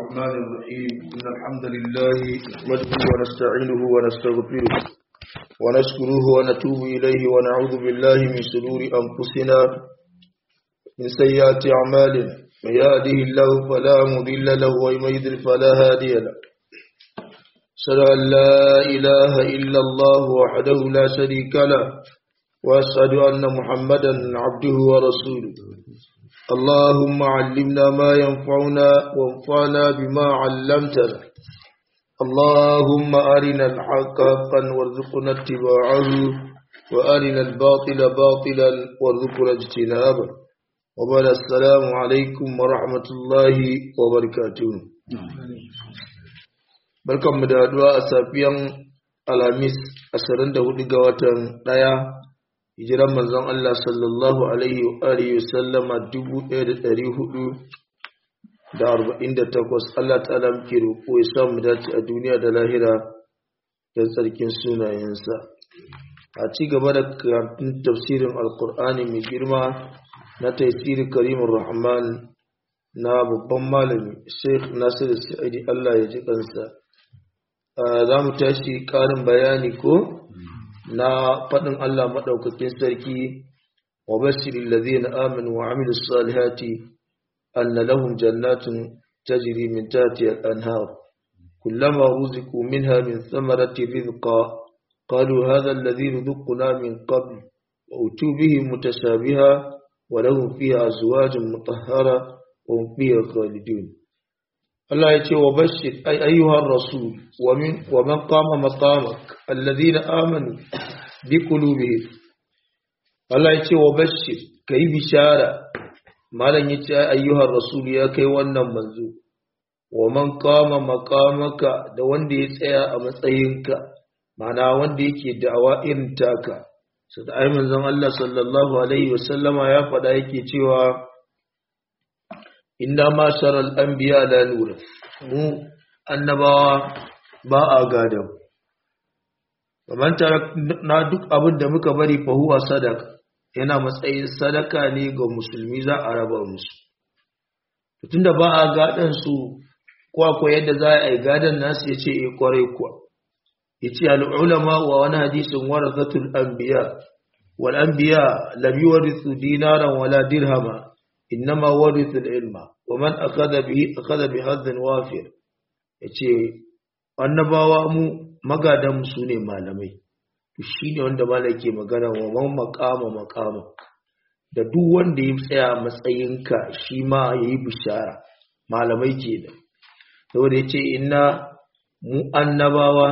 الرحمن الرحيم إن الحمد لله نحمده ونستعينه ونستغفره ونشكره ونتوب إليه ونعوذ بالله من شرور أنفسنا من سيئات أعمالنا من يهده الله فلا مضل له ومن يضلل فلا هادي له أشهد أن لا إله إلا الله وحده لا شريك له وأشهد أن محمدا عبده ورسوله اللهم علمنا ما ينفعنا وانفعنا بما علمتنا اللهم أرنا الحق حقا وارزقنا اتباعه وأرنا الباطل باطلا وارزقنا اجتنابه وبعد السلام عليكم ورحمة الله وبركاته barkanmu da haduwa a safiyan alhamis 24 ga watan ɗaya hijiran manzon Allah sallallahu alaihi wa alihi wa sallama 1448 Allah ta'ala muke roƙo ya sa mu dace a duniya da lahira da tsarkin sunayensa a ci gaba da karatun tafsirin alkur'ani mai girma na tafsiri karimin rahman na babban malami sheikh nasiru sa'idi Allah ya ji kansa za mu tashi ƙarin bayani ko na faɗin Allah maɗaukakin sarki wa basirin lazina aminu wa amilu salihati anna lahum jannatun tajri min tahtiha al-anhar kullama ruziqu minha min thamarati rizqa qalu hadha alladhi ruziqna min qabl wa utu bihi mutashabiha wa lahum fiha azwajun mutahhara wa hum fiha khalidun Allah ya ce wa bashir ay ayyuhar rasul wa min wa man qama maqamak alladhina amanu bi qulubihim Allah ya ce wa bashir kai bishara malam ya ce ayyuhar rasul ya kai wannan manzo wa man qama maqamaka da wanda ya tsaya a matsayinka ma'ana wanda yake da'awa irin taka sai da ai manzon Allah sallallahu alaihi wasallama ya faɗa yake cewa inna ma sharal anbiya la nura mu annabawa ba a gada kamar na duk abin da muka bari fa huwa sadaka yana matsayin sadaka ne ga musulmi za a raba musu tunda ba a gadan su ko akwai yadda za a yi gadan nasu ya ce eh kwarai kuwa ya ce al'ulama wa wani hadisin warathatul anbiya wal anbiya lam yuwarithu dinaran wala dirhama innama warithul ilma wa man akhadha bihi akhadha bi hadhin wafir yace annabawa mu magadan su ne malamai to shine wanda malai ke magana wa man maqama maqama da duk wanda ya tsaya matsayinka shi ma yayi bishara malamai kenan saboda yace inna mu annabawa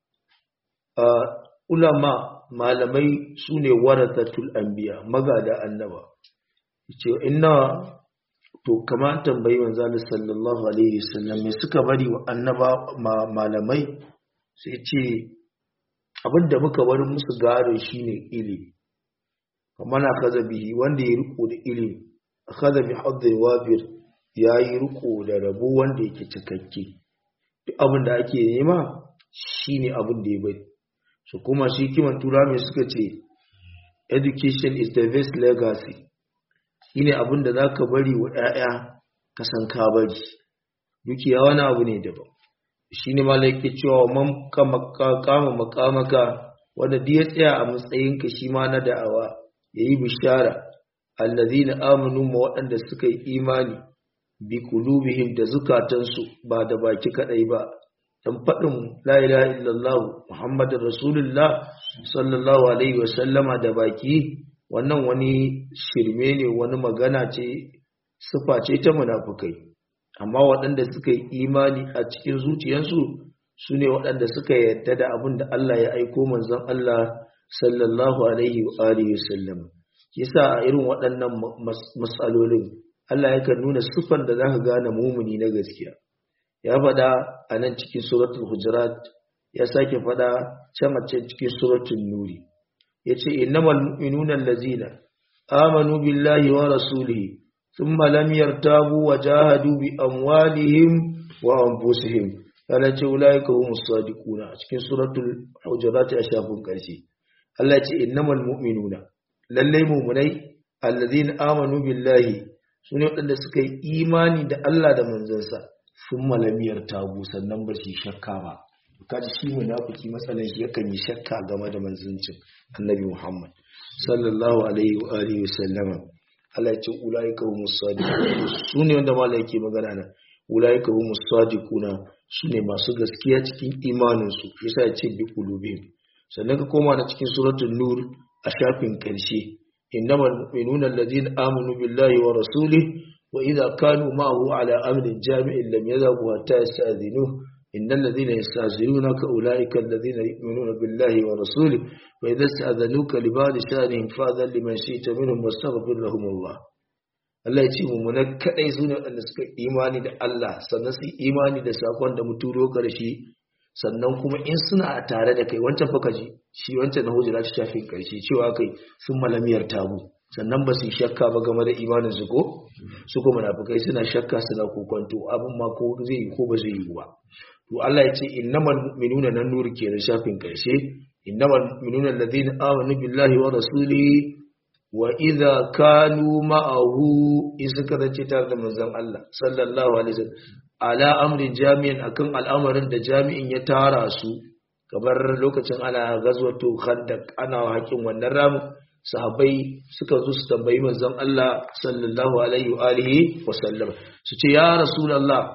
ulama malamai sune warathatul anbiya magada annaba ce inna to kama tambayi manzo sallallahu alaihi wasallam me suka bari wa annaba malamai sai ce abinda muka bari musu gado shine ilimi kamar akaza bihi wanda ya riko da ilimi akaza bi hadd wafir yayi riko da rabo wanda yake cikakke duk abin da ake nema shine abin da ya bari so kuma shi kiman tura mai suka ce education is the best legacy shine abin da za ka bari wa ‘ya'ya ka san ka bari dukiya wani abu ne daban shi ne malaiki cewa man kama makamaka wanda duk ya tsaya a matsayinka shi ma na da'awa ya yi bishara allazi na aminu ma waɗanda suka yi imani bi kulubihim da zukatansu ba da baki kaɗai ba dan faɗin la ilaha illallah muhammadin rasulullah sallallahu alaihi wasallama da baki wannan wani shirme ne wani magana ce sufa ce ta munafukai amma waɗanda suka yi imani a cikin zuciyarsu su ne waɗanda suka yarda da abin da Allah ya aiko manzon Allah sallallahu alaihi wa alihi wasallam yasa a irin waɗannan matsalolin Allah yakan nuna sufan da zaka gane mumuni na gaskiya ya faɗa a nan cikin suratul hujurat ya sake faɗa can a cikin suratul nuri yace innamal mu'minuna allazina amanu billahi wa rasulihi thumma lam yartabu wa jahadu bi amwalihim wa anfusihim kana ce ulaika humus sadiquna a cikin suratul hujurat a shafin karshe Allah ya ce innamal mu'minuna lalle mu'minai allazina amanu billahi sune waɗanda suka yi imani da Allah da manzansa sun malamiyar tagu sannan ba su shakka ba kaji shi munafiki matsalan shi yakan yi shakka game da manzancin annabi Muhammad sallallahu alaihi wa alihi wasallama Allah ya ce ulaika humus sadiqun su ne wanda malai yake magana nan ulaika humus sadiquna su ne masu gaskiya cikin imanin su yasa ya ce bi qulubihim sannan ka koma da cikin suratul nur a shafin karshe innamal mu'minuna alladhina amanu billahi wa rasulihi wa idza kanu ma'ahu ala amrin jami'in lam yadhabu hatta yasta'dhinuhu إن الذين يستعزلونك أولئك الذين يؤمنون بالله ورسوله وإذا استأذنوك لبعض شأنهم فأذن لمن شئت منهم واستغفر لهم الله Allah ya ce mummunan kaɗai su ne waɗanda suka imani da Allah sannan su imani da sakon da muturo ƙarshe sannan kuma in suna a tare da kai wancan fa ji shi wancan na hujjira ta shafin ƙarshe cewa kai sun malamiyar tabu sannan ba su yi shakka ba game da imanin su ko su kuma munafikai suna shakka suna kokonto abin ma ko zai yi ko ba zai yi ba to Allah ya ce innamal mu'minuna nan nur ke da shafin karshe innamal mu'minuna alladhina amanu billahi wa rasulihi wa idza kanu ma'ahu in suka zace tare da manzon Allah sallallahu alaihi wasallam ala amrin jami'in akan al'amarin da jami'in ya tara su kamar lokacin ana gazwato khandaq ana hakin wannan ramu sahabbai suka zo su tambayi manzon Allah sallallahu alaihi wa alihi wa sallam su ce ya rasulullah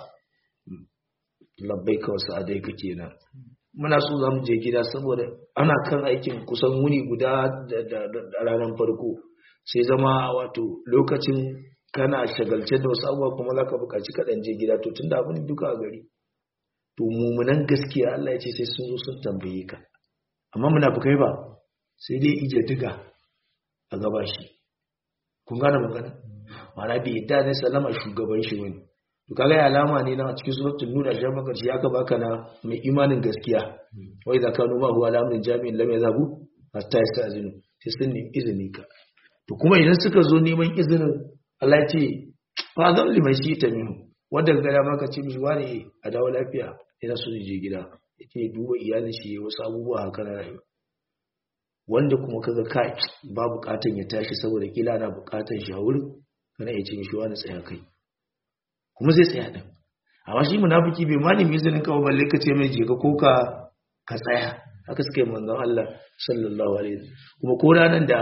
labbai kawai sa'adai ka kenan muna so za mu je gida saboda ana kan aikin kusan wuni guda da ranar farko sai zama wato lokacin kana shagalce da wasu abubuwa kuma za ka buƙaci kaɗan je gida to tun da abin duka a gari to mummunan gaskiya Allah ya ce sai sun zo sun tambaye ka amma muna fi kai ba sai dai ije diga a gaba shi kun gane magana ma'ana bai yadda ne salama shugaban shi wani to kaga alama ne na cikin suratul nur a maka shi aka baka na mai imanin gaskiya wai da kanu ma huwa alamin jami'in lam yazabu hatta yasta'zinu sai sun nemi izini ka to kuma idan suka zo neman izinin Allah ya ce fa zan liman shi ta minu wanda ga da maka ce mishi wani a dawo lafiya ina so je gida yake duba iyalin shi wasu abubuwa haka na rayuwa wanda kuma kaga kai ba bukatan ya tashi saboda kila na bukatan shi a wurin kana iya ce mishi wani tsaya kai kuma zai tsaya din amma shi munafiki bai ma nemi izinin ka balle ka ce mai je ka ko ka ka tsaya haka suka yi manzon Allah sallallahu alaihi wasallam kuma ko ranan da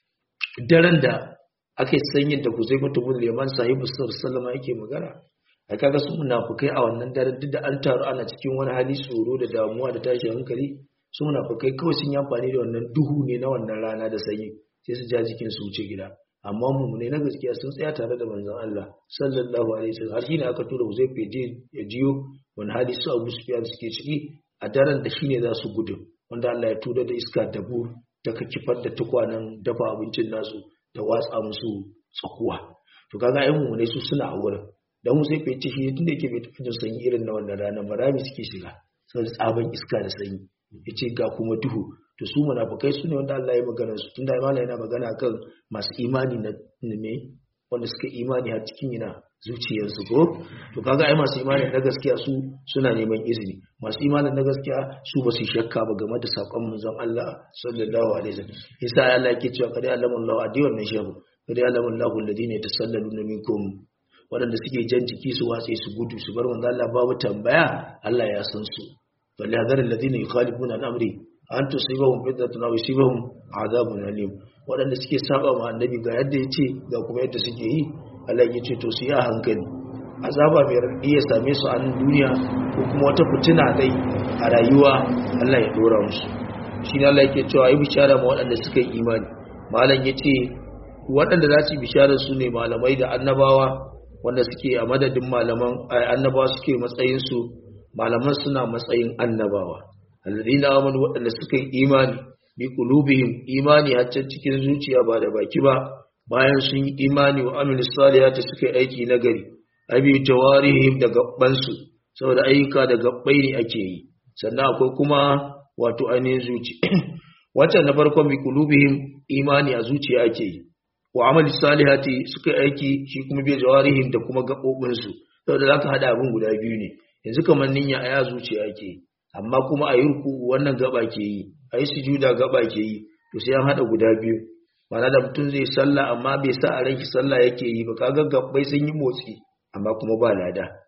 daren da ake sanyin da Huzai mutubul Yaman sahibu sallallahu yake magana ai kaga su munafikai a wannan daren duk da an taru ana cikin wani hali tsoro da damuwa da tashin hankali su munafikai kawai sun yi amfani da wannan duhu ne na wannan rana da sanyi sai su ja jikin su wuce gida amma mummune na gaskiya sun tsaya tare da manzon Allah sallallahu alaihi wasallam har shine aka tura Huzai feje ya jiyo wani hali su Abu Sufyan suke ciki a daren da shine za su gudu wanda Allah ya tura da iska da bur ta kifar da tukwanen dafa abincin nasu da watsa musu tsakuwa to kaga ai mummune su suna a wurin dan Huzai feje shi tunda yake bai tafi sanyi irin na wannan ranar barami suke shiga saboda tsaban iska da sanyi yace ga kuma duhu to su munafikai su ne wanda Allah ya magana su tunda Allah yana magana kan masu imani na ne wanda suka imani har cikin yana zuciyarsu ko to kaga ai masu imani na gaskiya su suna neman izini masu imani na gaskiya su ba su shakka ba game da sakon manzon Allah sallallahu alaihi wasallam isa Allah yake cewa kada alamu Allah adi wannan shehu kada alamu Allah alladhina yatasallaluna minkum wadanda suke jan jiki su watse su gudu su bar manzon Allah babu tambaya Allah ya san su bal yadhar alladhina yukhalifuna al-amri an tusibahum fitnatun aw yusibahum adhabun alim wadanda suke saba ma annabi ga yadda yace ga kuma yadda suke yi Allah ya ce to su yi a hankali azaba mai radi ya same su a duniya ko kuma wata fitina dai a rayuwa Allah ya dora musu shi ne Allah yake cewa yi bishara ma wadanda suka yi imani malam yace wadanda za su yi bishara su ne malamai da annabawa wanda suke a madadin malaman annabawa suke matsayin su malaman suna matsayin annabawa alladina amanu waɗanda suka yi imani bi qulubihim imani har can cikin zuciya ba da baki ba bayan sun yi imani wa amil salihati suka yi aiki na gari abi tawarihim da gabban su saboda ayyuka da gabbai ne ake yi sannan akwai kuma wato ainihin zuci wancan na farkon bi qulubihim imani a zuciya ake yi wa amali salihati suka yi aiki shi kuma bi jawarihim da kuma gabobin su saboda zaka hada abin guda biyu ne yanzu kamar niyya a ya zuciya ake yi amma kuma a yi ruku wannan gaba ke yi a yi sujuda gaba ke yi to sai an haɗa guda biyu mana da mutum zai sallah amma bai sa a ranki sallah yake yi ba kaga gabbai sun yi motsi amma kuma ba lada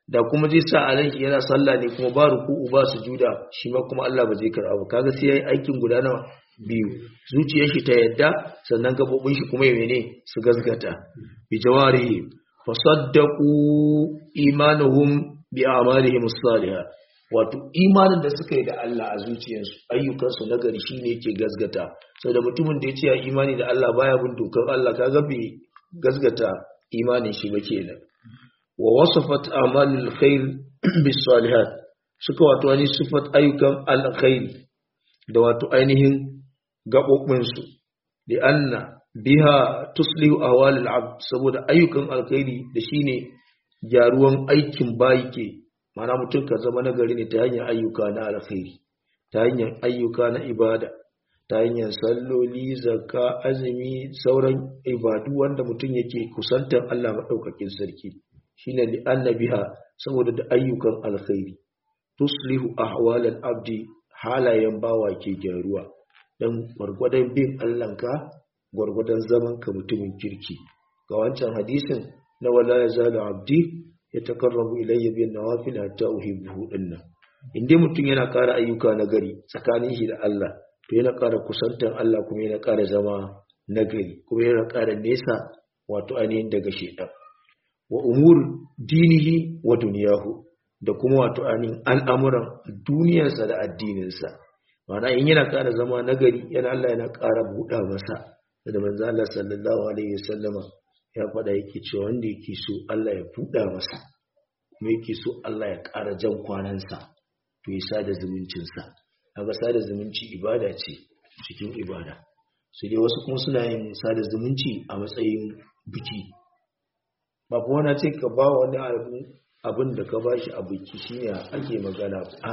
da kuma zai sa a ranki yana sallah ne kuma ba ruku'u ba sujuda shi ma kuma Allah ba zai karɓa ba kaga sai yayi aikin guda nawa biyu zuciyar shi ta yadda sannan gabobin shi kuma ya mene su gazgata bi jawarihi fasaddaqu imanuhum bi a'malihim as-salihah wato imanin da suka yi da Allah a zuciyarsu ayyukansu na gari shine yake gazgata saboda mutumin da ya ce ya imani da Allah baya bin dokar Allah kaga bai gazgata imanin shi ba kenan wa wasafat a'malul khair bis salihat suka wato wani sifat ayyukan alkhair da wato ainihin gabobin su li anna biha tuslihu ahwalul abd saboda ayyukan alkhairi da shine gyaruwan aikin bayi ke mana mutum ka zama nagari ne ta hanyar ayyuka na alkhairi ta hanyar ayyuka na ibada ta hanyar salloli zakka azumi sauran ibadu wanda mutum yake kusantar Allah maɗaukakin sarki shine li annabiha saboda da ayyukan alkhairi tuslihu ahwalal abdi halayen bawa ke gyaruwa dan gwargwadon bin Allahnka gwargwadon zaman ka mutumin kirki ga wancan hadisin na wala yazalu abdi ya takarrabu ilayya bin nawafil hatta uhibbu dinnan inda mutum yana ƙara ayyuka na gari tsakanin shi da Allah to yana ƙara kusantar Allah kuma yana ƙara zama nagari kuma yana ƙara nesa wato ainihin daga shedan wa umur dinihi wa duniyahu da kuma wato ainihin al'amuran duniyarsa da addininsa ma'ana in yana ƙara zama nagari yana Allah yana ƙara buɗa masa da manzo Allah sallallahu alaihi wasallama ya faɗa yake cewa wanda yake so Allah ya buɗa masa kuma yake so Allah ya ƙara jan kwanansa to ya sada zumuncinsa kaga sada zumunci ibada ce cikin ibada sai dai wasu kuma suna yin sada zumunci a matsayin biki ba kuma na ce ka ba wani abin da ka bashi a biki shine ake magana a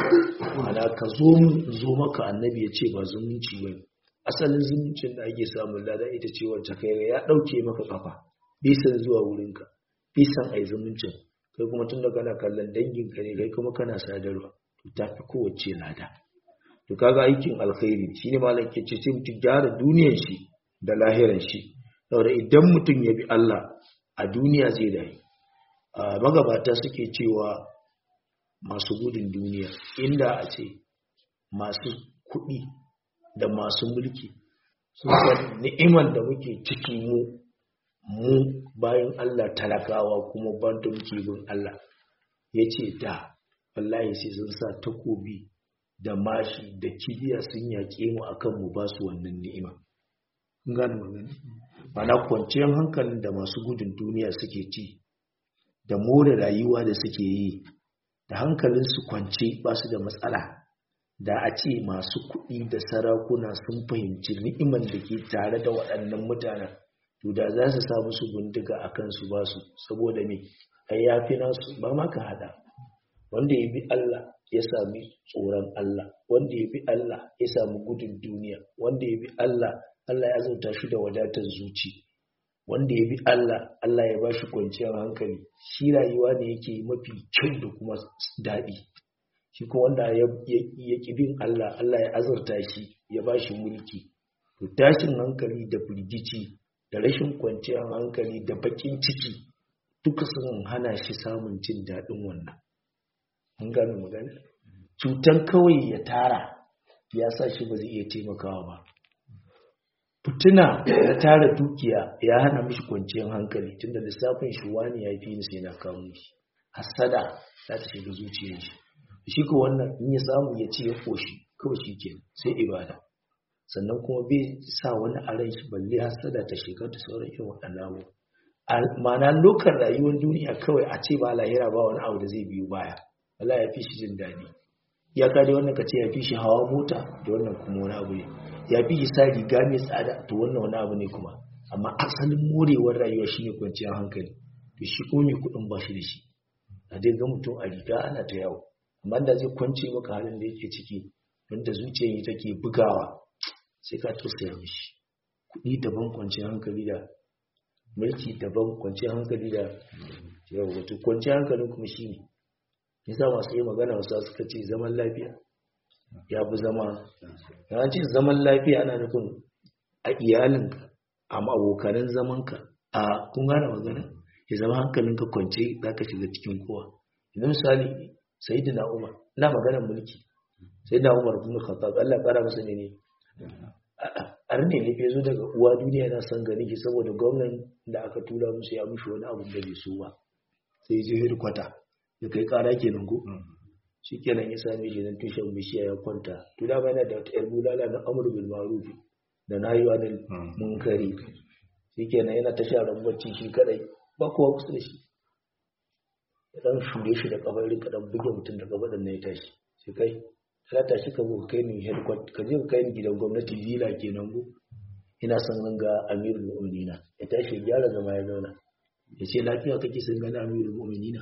ana ka zo zo maka annabi ya ce ba zumunci bane asalin zumuncin da ake samun lada ita ce wacce kai ya dauke maka kafa bisan zuwa wurinka bisan ai zumuncin kai kuma tun da kana kallon danginka ne kai kuma kana sadarwa to tafi kowace lada to kaga aikin alkhairi shine malam ke ce sai mutum gyara duniyar shi da lahiran shi saboda idan mutum ya bi Allah a duniya zai dai magabata suke cewa masu gudun duniya inda a ce masu kuɗi da masu mulki sun san ni'imar da muke ciki mu mu bayan Allah talakawa kuma banda muke bin Allah ya ce da wallahi sai sun sa takobi da mashi da kibiya sun yaƙe mu akan mu ba su wannan ni'ima kun gane magana mana kwanciyar hankalin da masu gudun duniya suke ci da more rayuwa da suke yi da hankalin su kwance ba su da matsala da a ce masu kuɗi da sarakuna sun fahimci ni'imar da ke tare da waɗannan mutanen to da za su sa musu bindiga a kansu ba su saboda me ai ya fi nasu ba ma ka hada wanda ya bi Allah ya sami tsoron Allah wanda ya bi Allah ya sami gudun duniya wanda ya bi Allah Allah ya zauta shi da wadatar zuci wanda ya bi Allah Allah ya ba shi kwanciyar hankali shi rayuwa ne yake mafi kyau da kuma daɗi shi ko wanda ya ƙi bin Allah Allah ya azurta shi ya ba shi mulki to tashin hankali da firgici da rashin kwanciyar hankali da bakin ciki duka sun hana shi samun jin daɗin wannan an gano magana cutan kawai ya tara ya sa shi ba zai iya taimakawa ba fituna na tara dukiya ya hana mishi kwanciyar hankali tunda lissafin shi wani ya fi sai na kawo shi hasada za ta shiga zuciyar shi shi ko wannan in ya samu ya ce ya koshi kawai shi ke sai ibada sannan kuma bai sa wani a ran shi balle hasada ta shiga da sauran irin waɗannan abu ma'ana lokar rayuwar duniya kawai a ce ba lahira ba wani abu da zai biyo baya Allah ya fi shi jin daɗi ya ka dai wannan ka ce ya fi shi hawa mota da wannan kuma wani abu ne ya fi shi sa riga mai tsada to wannan wani abu ne kuma amma asalin morewar rayuwa shine kwanciyar hankali to shi ko mai kuɗin ba shi da shi a dai ga mutum a riga ana ta yawo amma da zai kwance maka halin da yake ciki wanda zuciyar yi take bugawa sai ka tausaya mishi kuɗi daban kwanciyar hankali da mulki daban kwanciyar hankali da yau wato kwanciyar hankali kuma shi ne yasa masu yi magana wasu suka ce zaman lafiya ya fi zama ya ce zaman lafiya ana nufin a iyalinka a abokanan zamanka a kun gane magana ya zama hankalinka kwance za ka shiga cikin kowa yanzu misali sayyidina umar ina maganar mulki sayyidina umar ibn khattab Allah kara masa ne arne ne ya zo daga uwa duniya yana son gani shi saboda gwamnan da aka tura musu ya mushi wani abu da bai so ba sai je hirkwata ya kai kara kenan ko shi kenan ya same shi nan tushen bishiya ya kwanta to da yana da wata yar bulala na amru bil ma'ruf da nayi wa da munkari shi kenan yana ta sha bacci shi kadai ba kowa kusa da shi ya dan shure shi da kafar rika dan buge mutum da gaba da ya tashi sai kai ka tashi ka zo kai ni headquarter ka je ka kai ni gidan gwamnati villa kenan go ina son ganga amirul mu'minina ya tashi ya gyara zama ya zauna ya ce lafiya kake son gani amirul mu'minina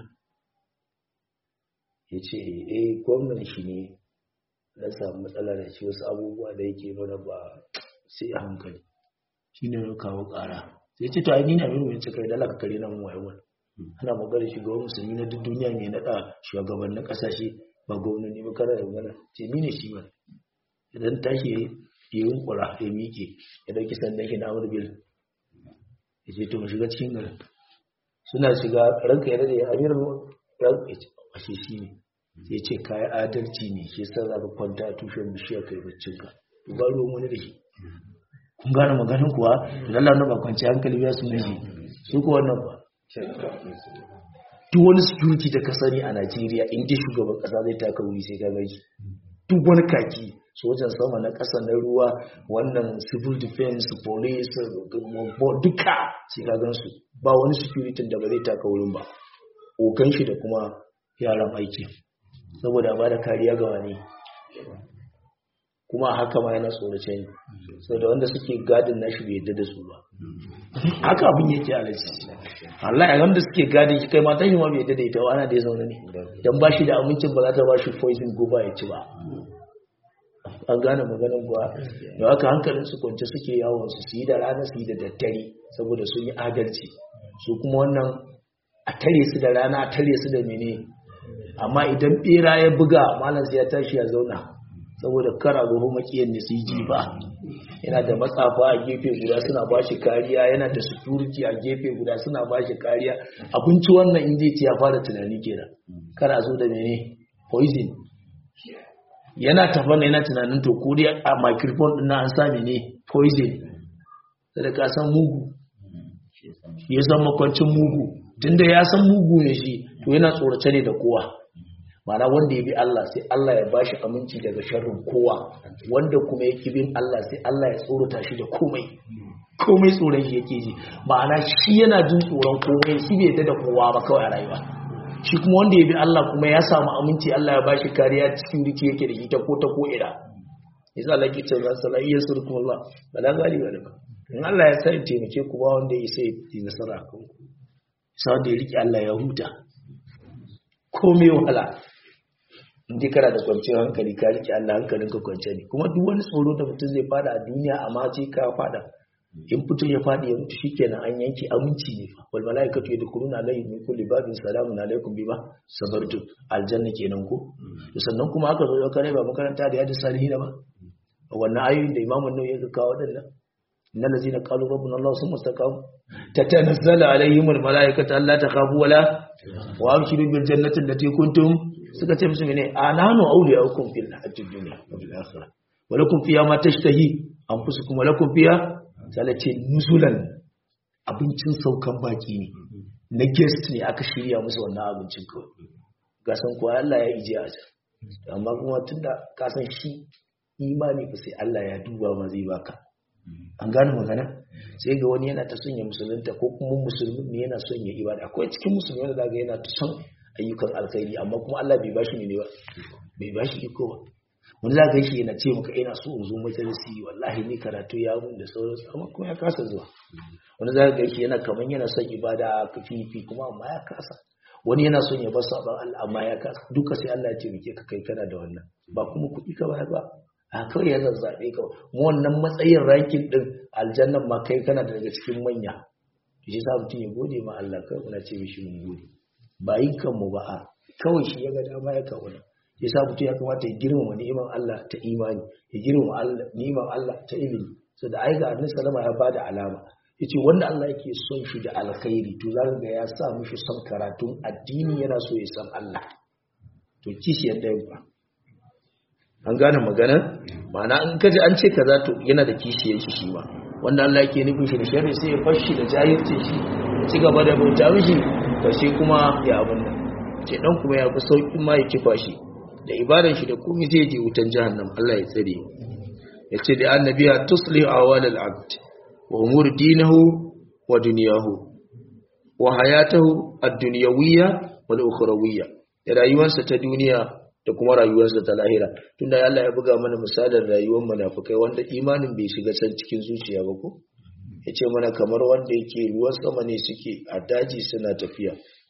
ya ce eh gwamnan shi ne na samu matsala da shi wasu abubuwa da yake mana ba sai a hankali shi ne kawo ƙara sai ce to ai ni na amirul mu'minina kai dala ka kare nan wayewa ana magana shugaban musulmi na duk duniya mai naɗa shugabannin ƙasashe ba gwamnati ba kada da magana ce ni ne shi ba idan tashi ya yi yunkura ya miƙe ya ɗauki sandan shi na amur bil ya ce to mu shiga cikin garin suna shiga ranka ya dade amir ranka ya ce a shi shi ne ya ce kayan adalci ne shi sa za ka kwanta a tushen bishiyar kai baccinka ba ruwan wani da shi kun gane maganin kuwa da lalata ba kwanci hankali ya su miji su kuwa wannan ba duk wani security da ka sani a Najeriya in dai shugaban kasa zai taka wuri sai ka gaji duk wani kaki sojan sama na kasa na ruwa wannan civil defense police duka sai ka gansu ba wani security da ba zai taka wurin ba okan shi da kuma yaran aiki saboda ba da kariya ga wani kuma haka ma yana tsorace ne sau da wanda suke gadin nashi bai yadda da su ba haka abin yake alaji Allah ya wanda suke gadin shi kai matan shi ma bai yadda da ita ana da ya zaune ne dan ba shi da amincin ba za ta ba shi poison goba ya ci ba an gane maganin kuwa da haka hankalin su kwance suke yawon su su yi da rana su yi da daddare saboda sun yi adalci su kuma wannan a tare su da rana a tare su da mene amma idan bera ya buga malam sai ya tashi ya zauna saboda kara gobe makiyan ne su yi ba yana da matsafa a gefe guda suna ba shi kariya yana da security a gefe guda suna ba shi kariya abinci wannan in zai ci ya fara tunani kenan kara zo da mene poison yana tafana yana tunanin to ko dai a microphone din na an sa mene poison da ka san mugu ya san makwancin mugu tunda ya san mugu ne shi to yana tsorace ne da kowa mana wanda ya bi Allah sai Allah ya bashi aminci daga sharrin kowa wanda kuma yake bin Allah sai Allah ya tsorata shi da komai komai tsoron shi yake ji ma'ana shi yana jin tsoron komai shi bai da kowa ba kawai a rayuwa shi kuma wanda ya bi Allah kuma ya samu aminci Allah ya bashi kariya cikin rike yake da ita ko ta ko ina yasa Allah ke cewa salaiyyar surkum Allah bala galiba da in Allah ya sai taimake ku ba wanda ya sai yi nasara kan ku sai da ya rike Allah ya huta komai wahala in dai kana da kwanciyar hankali ka rike Allah hankalin ka kwance ne kuma duk wani tsoro da mutum zai fada a duniya amma sai ka fada in mutum ya fadi ya mutu shikenan an yanke aminci ne fa wal malaikatu yadkhuluna alayhi min kulli babin salamun alaikum bima sabartum aljanna kenan ko to sannan kuma aka zo kare ba makaranta da yadda salihin ba wannan ayoyin da imamu nawawi ya kawo wadannan innal ladzina qalu rabbuna allah summa istaqamu tatanazzalu alaihim al malaikatu alla takhafu wala wa abshiru bil jannati allati kuntum suka ce musu mene ananu awliyaukum fil hayatid dunya wa fil akhirah wa lakum fiha ma tashtahi anfusukum wa lakum fiha salace nuzulan abincin saukan baki ne na guest ne aka shirya musu wannan abincin kawai ga san ko Allah ya ije a can amma kuma tunda ka san shi imani ba sai Allah ya duba ma zai baka an gane magana sai ga wani yana ta son ya musulunta ko kuma musulmi ne yana son ya ibada akwai cikin musulmi wanda zaga yana ta son ayyukan alkhairi amma kuma Allah bai bashi ne ba bai bashi iko ba wani zaka shi yana ce maka ina so in zo majalisi wallahi ni karatu ya mun da sauransu amma kuma ya kasa zuwa wani zaka ga shi yana kaman yana son ibada kafifi kuma amma ya kasa wani yana son ya bar sabon Allah amma ya kasa duka sai Allah ya taimake ka kai kana da wannan ba kuma kuɗi ka bayar ba a kawai ya zazzaɓe ka mu wannan matsayin rankin din aljannan ma kai kana daga cikin manya shi sa mutum ya gode ma Allah kai muna ce mishi mun gode ba yin kanmu ba a kawai shi ya ga dama ya kawo ya sa mutum ya kamata ya girmama ni'imar Allah ta imani ya girmama ni'imar Allah ta ilimi so da aika annabi salama ya bada alama yace wanda Allah yake son shi da alkhairi to za ga ya sa mishi son karatun addini yana so ya san Allah to kishi yadda ba an gane magana ma'ana in kaji an ce kaza to yana da kishiyar shi shi ma wanda Allah yake nufin shi da sharri sai ya fashi da jahilcin shi ya ci gaba da bauta mishi karshe kuma ya abun nan ce dan kuma ya fi saukin ma ya kifa shi da ibadan shi da komai zai je wutan jahannam Allah ya tsare ya ce da annabiya tuslihu awal al-abd wa umur dinahu wa dunyahu wa hayatahu ad-dunyawiyya wal ukhrawiyya da rayuwarsa ta duniya da kuma rayuwarsa ta lahira tunda Allah ya buga mana misalin rayuwar munafikai wanda imanin bai shiga can cikin zuciya ba ko yace mana kamar wanda yake ruwan sama ne suke a daji suna tafiya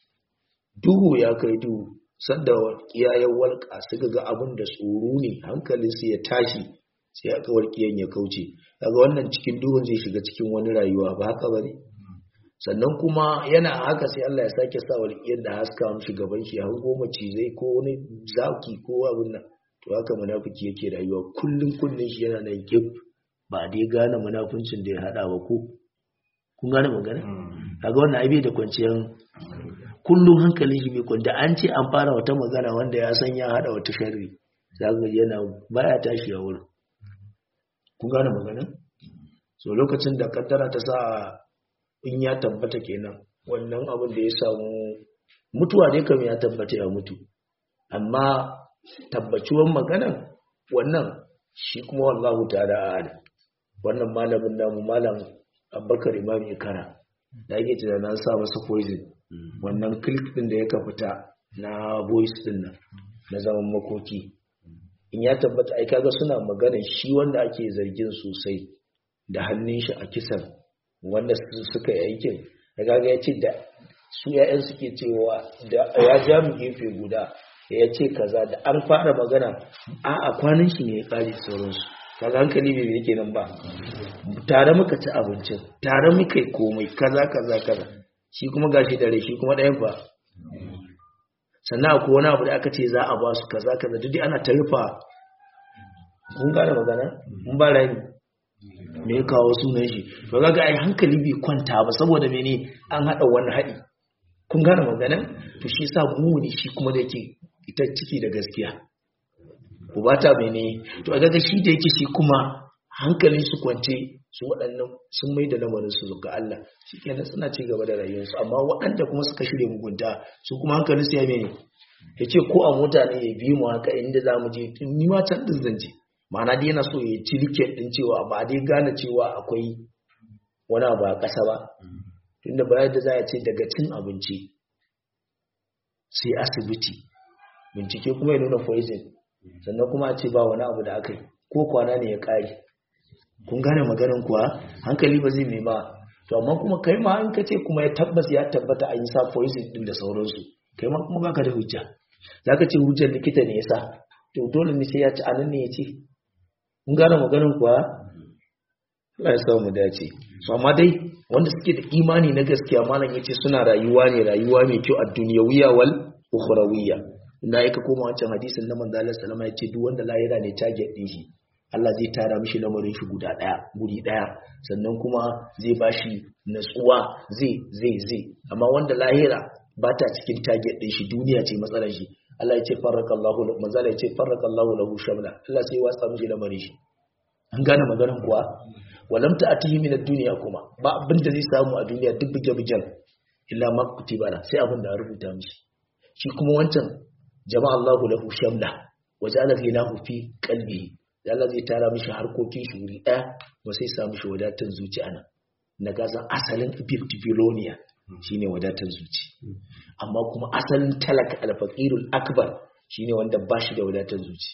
duhu ya kai duhu sanda kiyayen walƙa suka ga abin da tsoro ne hankalinsu ya tashi sai aka walƙiyan ya kauce daga wannan cikin duhun zai shiga cikin wani rayuwa ba haka bane sannan kuma yana haka sai Allah ya sake sa walƙiyar da haska mishi gaban shi har goma cizai ko wani zaki ko abin nan to haka munafiki yake rayuwa kullun kullun shi yana nan gib ba dai gane munafuncin da ya hada ba ko kun gane magana kaga wannan ai bai da kwanciyar kullum hankalin shi bai kwanta an ce an fara wata magana wanda ya san ya hada wata sharri zaka yana baya tashi a wurin kun gane magana so lokacin da kaddara ta sa in ya tabbata kenan wannan abin da ya samu mutuwa dai kam ya tabbata ya mutu amma tabbaciwan maganan wannan shi kuma wallahu ta'ala a'ala wannan malamin namu malam abubakar imam ikara da yake tunanin sa masa poison wannan click din da ya fita na voice din nan na zaman makoki in ya tabbata ai kaga suna magana shi wanda ake zargin sosai da hannun shi a kisan wanda suka yi aikin da kaga ya ce da su ya'yan suke cewa da ya ja mu gefe guda ya ce kaza da an fara magana a a kwanan shi ne ya kare sauransu kaga hankali bai yake nan ba tare muka ci abincin tare muka yi komai kaza kaza kaza shi kuma gashi dare shi kuma ɗayan ba sannan akwai wani abu da aka ce za a ba su kaza kaza duk ana ta rufa kun gane magana mun ba rani me ya kawo sunan shi to ga ai hankali bai kwanta ba saboda mene an hada wani haɗi kun gane magana to shi yasa muni shi kuma da yake ita ciki da gaskiya ubata mene to a ga shi da yake shi kuma hankalin su kwance su waɗannan sun mai da lamarin su ga Allah shi kenan suna ci gaba da rayuwarsu amma waɗanda kuma suka shirya mugunta su kuma hankalin su ya mene ya ce ko a mota ne ya bi mu haka inda za mu je ni ma can din zan je ma'ana dai yana so ya ci riket din cewa ba dai gane cewa akwai wani abu a ƙasa ba tunda bayan da za a ce daga cin abinci sai asibiti bincike kuma ya nuna poison sannan kuma a ce ba wani abu da aka yi ko kwana ne ya ƙare kun gane maganin kuwa hankali ba zai mai ba to amma kuma kai ma an kace kuma ya tabbas ya tabbata an yi sa poison din da sauransu kai ma kuma baka da hujja zaka ce hujjar likita ne yasa to dole ne sai ya ci anan ne ya ce kun gane maganin kuwa Allah ya samu dace so amma dai wanda suke da imani na gaskiya malam yace suna rayuwa ne rayuwa mai kyau a dunyawiya wal ukhrawiyya inda yake koma wancan hadisin na manzo Allah sallama yace duk wanda lahira ne target din shi Allah zai tara mishi lamarin shi guda daya guri daya sannan kuma zai bashi natsuwa zai zai zai amma wanda lahira ba ta cikin target din shi duniya ce matsalar shi Allah ya ce farrakallahu manzo Allah ya ce farrakallahu lahu shamla Allah sai ya watsa mishi lamarin shi an gane maganar kuwa walam ta'tihi min ad-dunya kuma ba abin da zai samu a duniya duk buge bugen illa ma kutiba sai abin da rubuta mishi shi kuma wancan jama'a Allahu lahu shamla wa ja'ala ghinahu fi qalbihi da Allah zai tara mishi harkokin shi wuri ɗaya ba sai sa mishi wadatar zuci ana na gasan asalin biloniya shine wadatar zuci amma kuma asalin talaka alfaqirul akbar shine wanda ba shi da wadatar zuci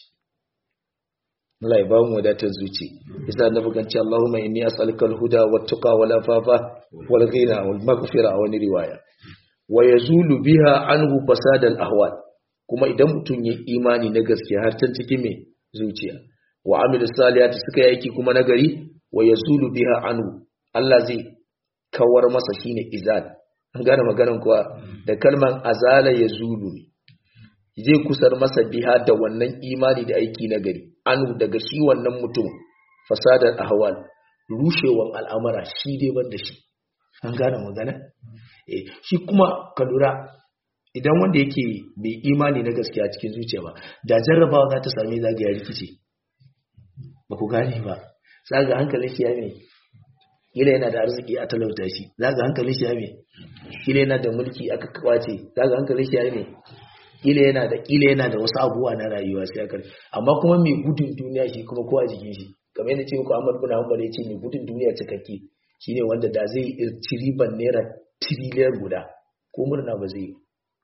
Allah ya ba mu wadatar zuci yasa annabi kan ce Allahumma inni as'aluka al-huda wat-tuqa wal-afafa wal-ghina wal-maghfira a wani riwaya wa yazulu biha anhu fasad al-ahwal kuma idan mutum ya imani na gaskiya har can cikin me zuciya wa amilu salihati suka yi aiki kuma nagari wa yazulu biha anhu Allah zai kawar masa shine izal an gane maganar kuwa da kalman azala yazulu ne zai kusar masa biha da wannan imani da aiki nagari anhu daga shi wannan mutum fasadar ahwal rushewan al'amara shi dai ban da shi an gane magana eh shi kuma ka lura idan wanda yake bai imani na gaskiya cikin zuciya ba da jarrabawa za ta same zagaya rikici ba ku gane ba zaga hankalin shi ya me kila yana da arziki a talauta shi zaga hankalin shi ya me kila yana da mulki aka kwace zaga hankalin shi ya me kila yana da kila yana da wasu abubuwa na rayuwa sai aka amma kuma mai gudun duniya shi kuma kowa jikin shi kamar yadda ce muku Ahmad bin Hanbal ya ce mai gudun duniya cikakke shine wanda da zai ci riban naira tiriliyan guda ko murna ba zai yi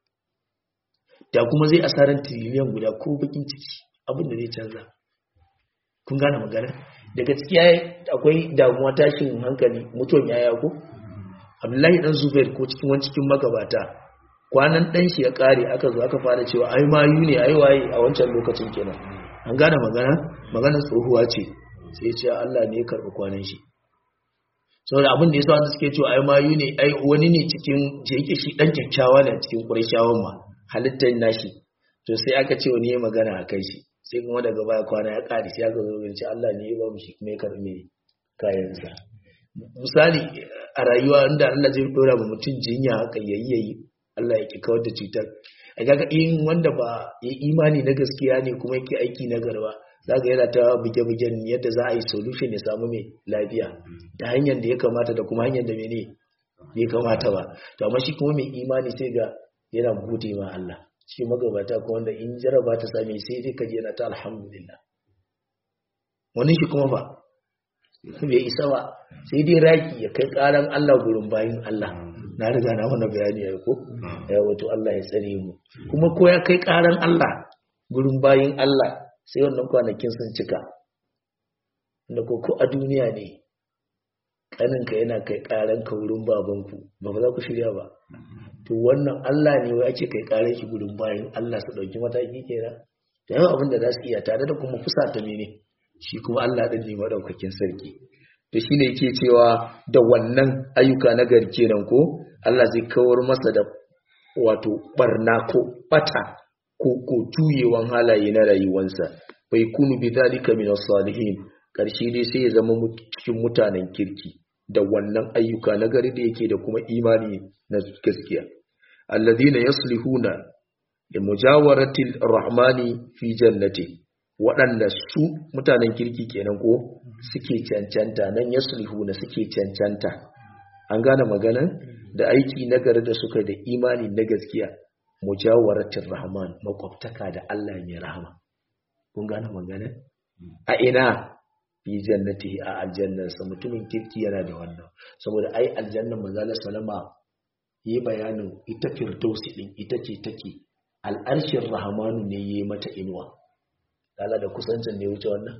da kuma zai asaran tiriliyan guda ko bakin ciki abin da zai canza kun gane magana daga ciki akwai damuwa tashin hankali mutuwan yaya ko abdullahi dan zubair ko cikin wani cikin magabata kwanan dan shi ya kare aka zo aka fara cewa ai mayu ne ai waye a wancan lokacin kenan an gane magana maganar tsohuwa ce sai ce Allah ne ya karbi kwanan shi saboda abin da yasa wanda suke cewa ai mayu ne ai wani ne cikin je yake shi dan kyakkyawa ne cikin qurayshawan ma halittar nashi to sai aka ce wani ya magana a kai shi sai kuma daga baya kwana ya ƙari sai aka zo ce Allah ne ya ba mu shi kuma ya karɓi kayansa misali a rayuwa inda Allah zai dora ma mutum jinya haka yayi yayi Allah ya ki kawar da cutar a kaga in wanda ba ya imani na gaskiya ne kuma yake aiki na garba zaka yana ta buge-bugen yadda za a yi solution ya samu mai lafiya da hanyar da ya kamata da kuma hanyar da mene bai kamata ba to amma shi kuma mai imani sai ga yana gode ma Allah shi magabata ko wanda in jaraba ta same sai dai kaje yana ta alhamdulillah wani shi kuma ba bai isa ba sai dai raki ya kai karan Allah gurin bayin Allah na riga na mana bayani ya ko ya wato Allah ya tsare mu kuma ko ya kai karan Allah gurin bayin Allah sai wannan kwanakin sun cika da ko ko a duniya ne kaninka yana kai karan ka wurin babanku ba ba za ku shirya ba to wannan Allah ne wai ake kai karan shi gurin bayin Allah su dauki mataki kenan da yawa abin da za su iya tare da kuma fusata ne ne shi kuma Allah ɗin ne maɗaukakin sarki to shine yake cewa da wannan ayyuka na gari kenan ko Allah zai kawar masa da wato barna ko bata ko ko juyewan halaye na rayuwansa bai kunu bi zalika min salihin karshe dai sai ya zama cikin mutanen kirki da wannan ayyuka na gari da yake da kuma imani na gaskiya alladhina yaslihuna li mujawarati rahmani fi jannati waɗanda su mutanen kirki kenan ko suke cancanta nan ya na suke cancanta an gane maganan da aiki nagari da suka da imani na gaskiya mujawaratin rahman makwabtaka da Allah mai rahama kun gane maganan a ina fi jannati a aljannarsa mutumin kirki yana da wannan saboda ai aljannar manzala salama yi bayanin ita firdausi din ita ce take al'arshin rahmanu ne yi mata inuwa kala da kusancin ne wuce wannan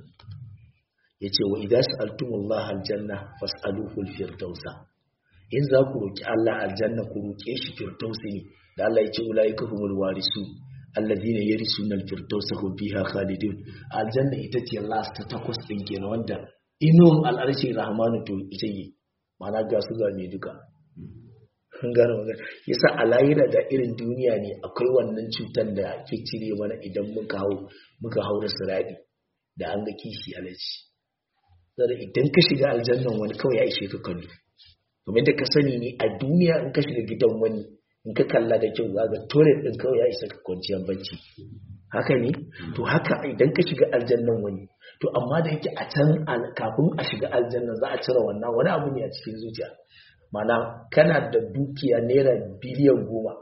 ya ce wa idan sa'altumullah aljanna fas'aluhul firdausa in za ku roki Allah aljanna ku roke shi firdausi ne da Allah ya ce ulaika humul warisu alladhina yarisuna alfirdausa hum fiha khalidun aljanna ita ce last ta takwas din kenan wanda inuwan al'arshi rahmanu to ita yi mana ga su ga me duka kun gane magana yasa a layira da irin duniya ne akwai wannan cutar da ke cire mana idan muka hau muka haura siradi da an ga kishi alaji sai idan ka shiga aljannan wani kawai ya ishe ka kallo domin da ka sani ne a duniya in ka shiga gidan wani in ka kalla da kyau za ga toilet din kawai ya isa ka kwanciyar bacci haka ne to haka idan ka shiga aljannan wani to amma da yake a can kafin a shiga aljannan za a cire wannan wani abu ne a cikin zuciya mana kana da dukiya naira biliyan goma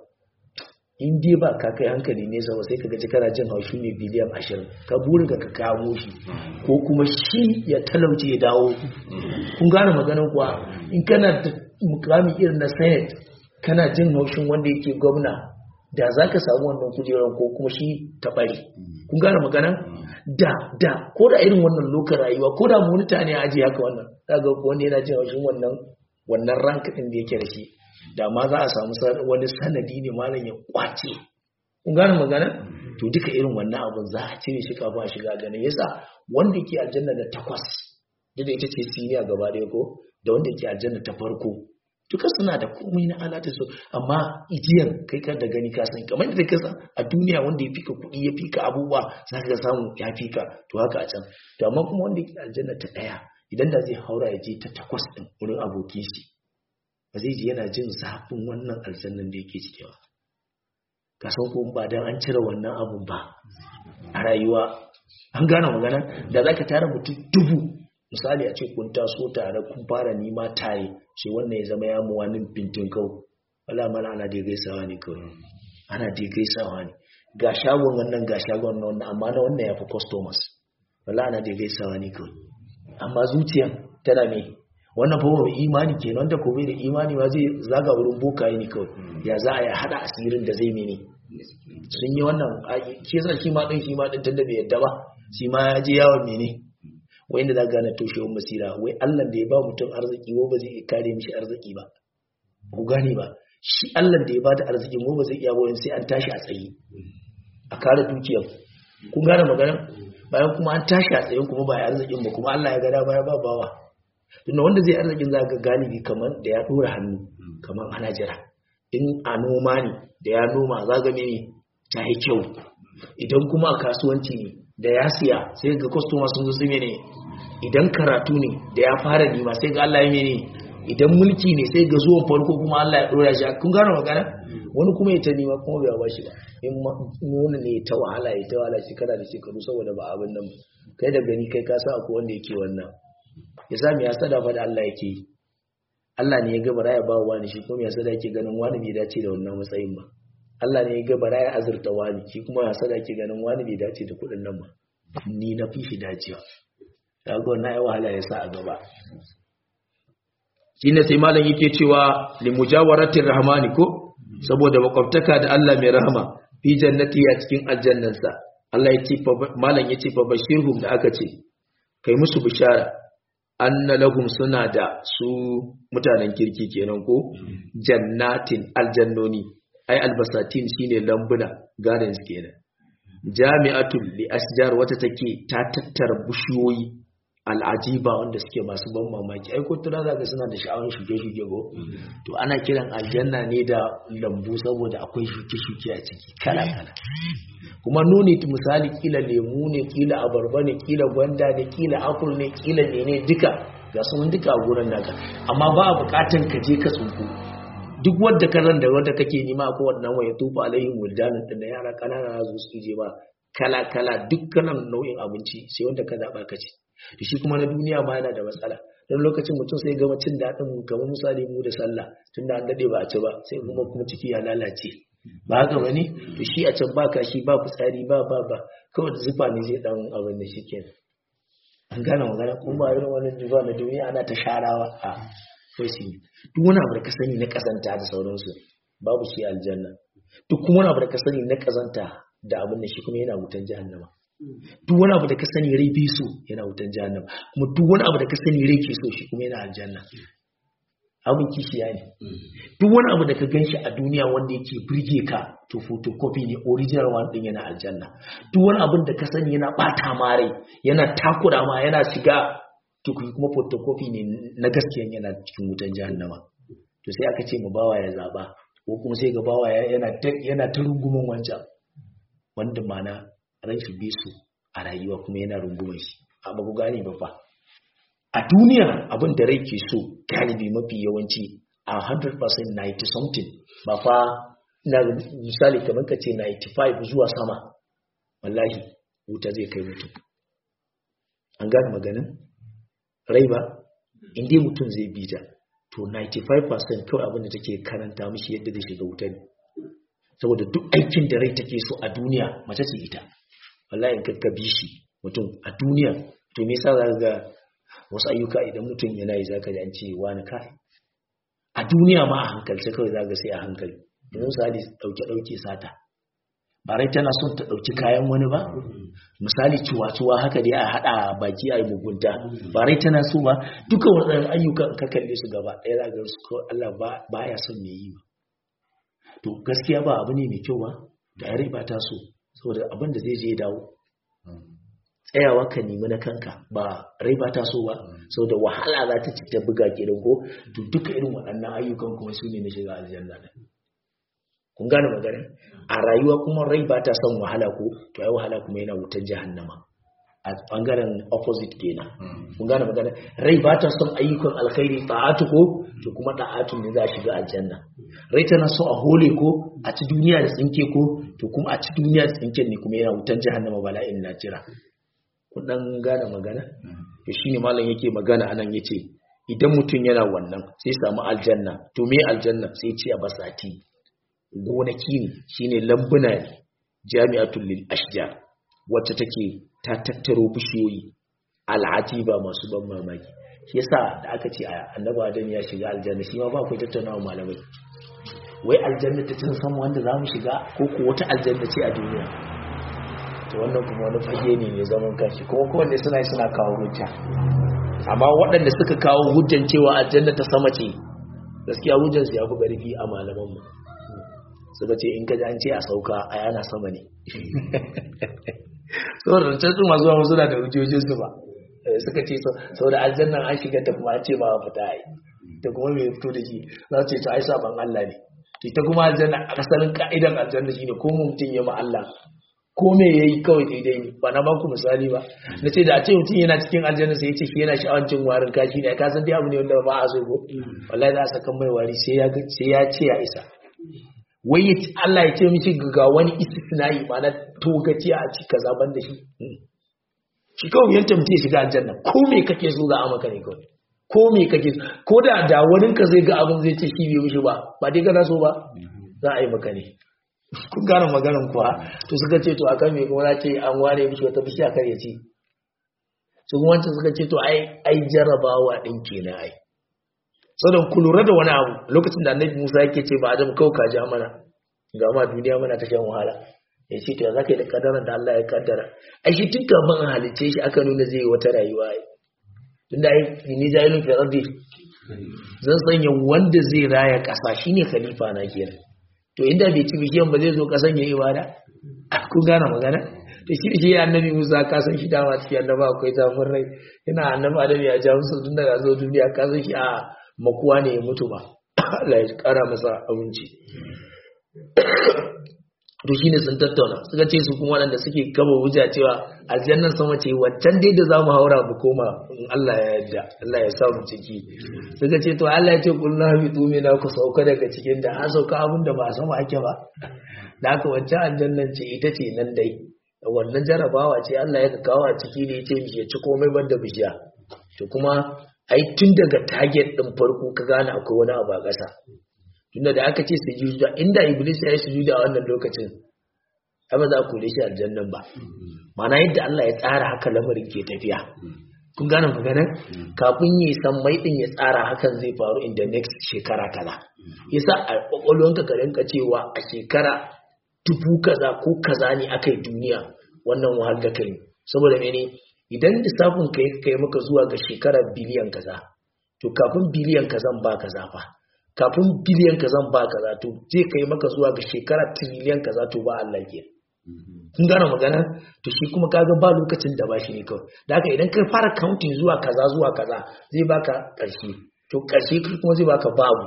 in dai ba ka kai hankali nesa ba sai ka gaji kana jin haushi ne biliyan ashirin ka buri ga ka kamo shi ko kuma shi ya talauce ya dawo kun gane maganin kuwa in kana da mukami irin na senate kana jin haushin wanda yake gwamna da za ka samu wannan kujerar ko kuma shi ta bari kun gane maganan da da ko da irin wannan lokacin rayuwa ko da monita ne a ajiye haka wannan za ga wanda yana jin haushin wannan wannan rank din da yake da shi da ma za a samu wani sanadi ne malam ya kwace kun gane magana to duka irin wannan abun za a cire shi kafin a shiga ganin yasa wanda ke aljanna da takwas da ita ce siniya gaba ɗaya ko da wanda ke aljanna ta farko duka suna da komai na alata su amma ijiyan kai ka da gani ka san kamar da kasa a duniya wanda ya fika kuɗi ya fika abubuwa za ka samu ya fika to haka a can to amma kuma wanda ke aljanna ta ɗaya idan da zai haura ya je ta takwas din wurin abokin shi ba zai ji yana jin zafin wannan aljannan da yake ciki ba ka san ko ba dan an cire wannan abun ba a rayuwa an gane magana da zaka tara mutum dubu misali a ce kun taso tare kun fara nima tare sai wannan ya zama ya mu wani bintin kau wala mana ana dai gaisawa ne kawai ana dai gaisawa ne ga shagon wannan ga shagon wannan amma na wannan ya fi customers wala ana dai gaisawa ne kawai amma zuciyan tana me wannan fa mai imani kenan wanda ko bai da imani ma zai zaga wurin bokaye ne kawai ya za a yi hada asirin da zai mene sun yi wannan ke sa shi ma din shi ma din tunda bai yadda ba shi ma ya je yawon mene wai inda za ka gane toshewar basira wai Allah da ya ba mutum arziki ko ba zai iya kare mishi arziki ba ku gane ba shi Allah da ya ba da arziki ko ba zai iya bayan sai an tashi a tsaye a kare dukiyar kun gane magana bayan kuma an tashi a tsaye kuma ba ya arzikin ba kuma Allah ya gada baya ba bawa tunda wanda zai arzikin za ga galibi kamar da ya dora hannu kamar ana jira in a noma ne da ya noma za ga mene ta yi kyau idan kuma a kasuwanci ne da ya siya sai ga kwastoma sun zo su mene idan karatu ne da ya fara nima sai ga Allah ya mene idan mulki ne sai ga zuwan farko kuma Allah ya dora shi kun gano magana wani kuma ya ta nima kuma bai ba shi ba in wani ne ta wahala ya ta wahala shekara da shekaru saboda ba abin nan kai da gani kai ka sa akwai wanda yake wannan ya sami ya sada fa da Allah yake yi Allah ne ya ga bara ya ba wani shi kuma ya sada yake ganin wani bai dace da wannan matsayin ba Allah ne ya ga bara ya azurta wani shi kuma ya sada yake ganin wani bai dace da kuɗin nan ba ni na fi shi dacewa kaga wannan ai wahala ya sa a gaba shine sai malam yake cewa li mujawaratir rahmani ko saboda makwabtaka da Allah mai rahama fi jannati a cikin aljannansa Allah ya ce malam ya ce fa bashirhum da aka ce kai musu bishara anna lahum suna da su mutanen kirki kenan ko jannatin aljannoni ai albasatin shine lambuna gardens kenan jami'atul li asjar wata take ta tattara bishiyoyi al'ajiba wanda suke masu ban mamaki ai ko tuna zaka suna da sha'awar shuke-shuke ko to ana kiran aljanna ne da lambu saboda akwai shuke-shuke a ciki kala-kala kuma nuni misali kila lemu ne kila abarba ne kila gwanda ne kila apple ne kila ne duka ga sun duka a gurin naka amma ba a bukatan ka je ka tsunku duk wadda ka ran da wadda kake nima ko wannan waya tufa alaihim wildanan din da yara kanana za su je ba kala kala dukkanin nau'in abinci sai wanda ka zaba ka ci da shi kuma na duniya ma yana da matsala don lokacin mutum sai gama cin daɗin kamar misali mu da sallah tun da an daɗe ba a ci ba sai kuma kuma ciki ya lalace ba haka ba ne to shi a can ba kashi ba fitsari ba ba ba kawai da zufa ne zai ɗan abin da shi kenan an gane magana kuma ba irin wani zufa na duniya ana ta sharawa a kai shi duk wani abu da ka sani na kazanta da sauransu babu shi aljanna duk kuma wani abu da ka sani na kazanta da abin da shi kuma yana wutan jahannama duk wani abu da ka sani rai bi so yana wutan jahannama kuma duk wani abu da ka sani rai ke so shi kuma yana aljanna abin kishiya ne duk wani abu da ka ganshi a duniya wanda yake birge ka to photocopy ne original one din yana aljanna duk wani abin da ka sani yana bata ma rai yana takura ma yana shiga to kuma photocopy ne na gaskiya yana cikin wutan jahannama to sai aka ce mu bawa ya zaba ko kuma sai ga bawa yana yana ta rungumin wancan wanda mana ran shi bisu a rayuwa kuma yana rungumin shi amma ku gane ba fa a duniya abin da rai ke so galibi mafi yawanci a 100% 90 something ba fa na misali kamar ka ce 95 zuwa sama wallahi wuta zai kai mutum an gane maganin rai ba inda mutum zai bi ta to 95% kawai abin da take karanta mishi yadda zai shiga wuta ne saboda duk aikin da rai take so a duniya mace ce ita wallahi in ka bi shi mutum a duniya to me yasa zaka ga wasu ayyuka idan mutum yana yi zaka ji an ce wani kai a duniya ma a hankalce kawai zaka sai a hankali yanzu misali dauke dauke sata ba rai tana son ta dauki kayan wani ba misali ciwa-ciwa haka dai a hada baki a yi mugunta ba rai tana so ba duka waɗannan ayyukan ka kalle su gaba ɗaya za ga su Allah ba ya son me yi ba to gaskiya ba abu ne mai kyau ba da rai ba ta so saboda abin da zai je dawo tsayawa ka nemi na kanka ba rai ba ta so ba saboda wahala za ta ci ta buga gidan ko to duka irin waɗannan ayyukan kuma su ne na shiga aljanna da kun gane magana a rayuwa kuma rai ba ta son wahala ko to ai wahala kuma yana wutar jahannama a bangaren opposite kenan kun gane magana rai ba ta son ayyukan alkhairi ta'atu ko to kuma ta'atu ne za a shiga aljanna rai tana so a hole ko a ci duniya da tsinke ko to kuma a ci duniya da tsinken ne kuma yana wutan jahannama bala'in na jira kun dan gane magana to shine malam yake magana anan yace idan mutum yana wannan sai samu aljanna to me aljanna sai ce a basati gonaki ne shine lambuna ne jami'atul lil ashjar wacce take ta tattaro bishiyoyi al'atiba masu ban mamaki shi yasa da aka ce annabi adam ya shiga aljanna shi ma ba ku tattaunawa malamai wai aljanna ta cin sama wanda za mu shiga ko ko wata aljanna ce a duniya to wannan kuma wani fage ne mai zaman kanshi kuma kowanne suna suna kawo hujja amma waɗanda suka kawo hujjan cewa aljanna ta sama ce gaskiya hujjan su ya fi ƙarfi a malaman mu suka ce in ka ji an ce a sauka a yana sama ne saboda rancen su masu wani suna da hujjojin su ba suka ce saboda aljannan an shiga ta kuma an ce ba a fita ai ta kuma mai fito da shi za su ce ta ai saban Allah ne ita kuma aljanna a kasarin ka'idan aljanna shine ko mutum ya ma Allah ko me yayi kawai daidai ne ba na baku misali ba na ce da a ce mutum yana cikin aljanna sai ya ce shi yana sha'awar cin warin kashi ne ka san dai abu ne wanda ba a so ko wallahi za a saka mai wari sai ya sai ya ce ya isa wai ya Allah ya ce mishi ga wani istisna'i ma na togaci a ci kaza ban da shi shi kawai yanta mutum ya shiga aljanna ko me kake so za a maka ne kawai ko me kake so ko da da wani ka zai ga abin zai ce shi bai mishi ba ba dai kana so ba za a yi maka ne kun gane maganin kuwa to suka ce to akan me kuma ce an ware mishi wata bishiya kar ya ci su kuma wancan suka ce to ai ai jarabawa din kenan ai saboda ku lura da wani abu lokacin da annabi Musa yake ce ba Adam kau ka ja mana ga ma duniya mana ta shan wahala ya ce to za ka yi da kadarar da Allah ya kaddara ai shi tun gaban halice shi aka nuna zai yi wata rayuwa ai tun da ai ni jahilun fi ardi zan sanya wanda zai raya kasa shine khalifa na kenan to inda bai ci bishiyan ba zai zo kasan ya ibada kun gane magana to shi shi annabi Musa ka san shi dama cikin annaba akwai zafin rai yana annabi Adam ya ja musu tun daga zo duniya ka san shi a makuwa ne ya mutu ba Allah ya kara masa abinci to shine sun tattauna suka ce su kuma waɗanda suke gaba wuja cewa aljannan sama ce waccan dai da zamu haura mu koma in Allah ya yarda Allah ya sa mu ciki suka ce to Allah ya ce kullu bi tumi na ku sauka daga cikin da an sauka abin da ba a sama ake ba da haka waccan aljannan ce ita ce nan dai wannan jarabawa ce Allah ya kawo a ciki ne ya ce ya ci komai banda bishiya to kuma ai tun daga target din farko ka gane akwai wani abu a ƙasa tunda da aka ce sujuda inda iblis ya yi sujuda a wannan lokacin ai ba za ku kore shi aljannan ba mana yadda Allah ya tsara haka lamarin ke tafiya kun gane magana kafin yi san mai din ya tsara hakan zai faru in the next shekara kaza yasa a kwakwalwanka ka rinka cewa a shekara dubu kaza ko kaza ne aka yi duniya wannan wahal da kai saboda mene idan lissafin ka kai maka zuwa ga shekara biliyan kaza to kafin biliyan kazan ba kaza fa kafin biliyan kazan ba kaza to zai kai maka zuwa ga shekara triliyan kaza to ba Allah ke kun gane magana to shi kuma kaga ba lokacin da ba shi ne kawai da haka idan ka fara counting zuwa kaza zuwa kaza zai baka ƙarshe to ƙarshe kuma zai baka babu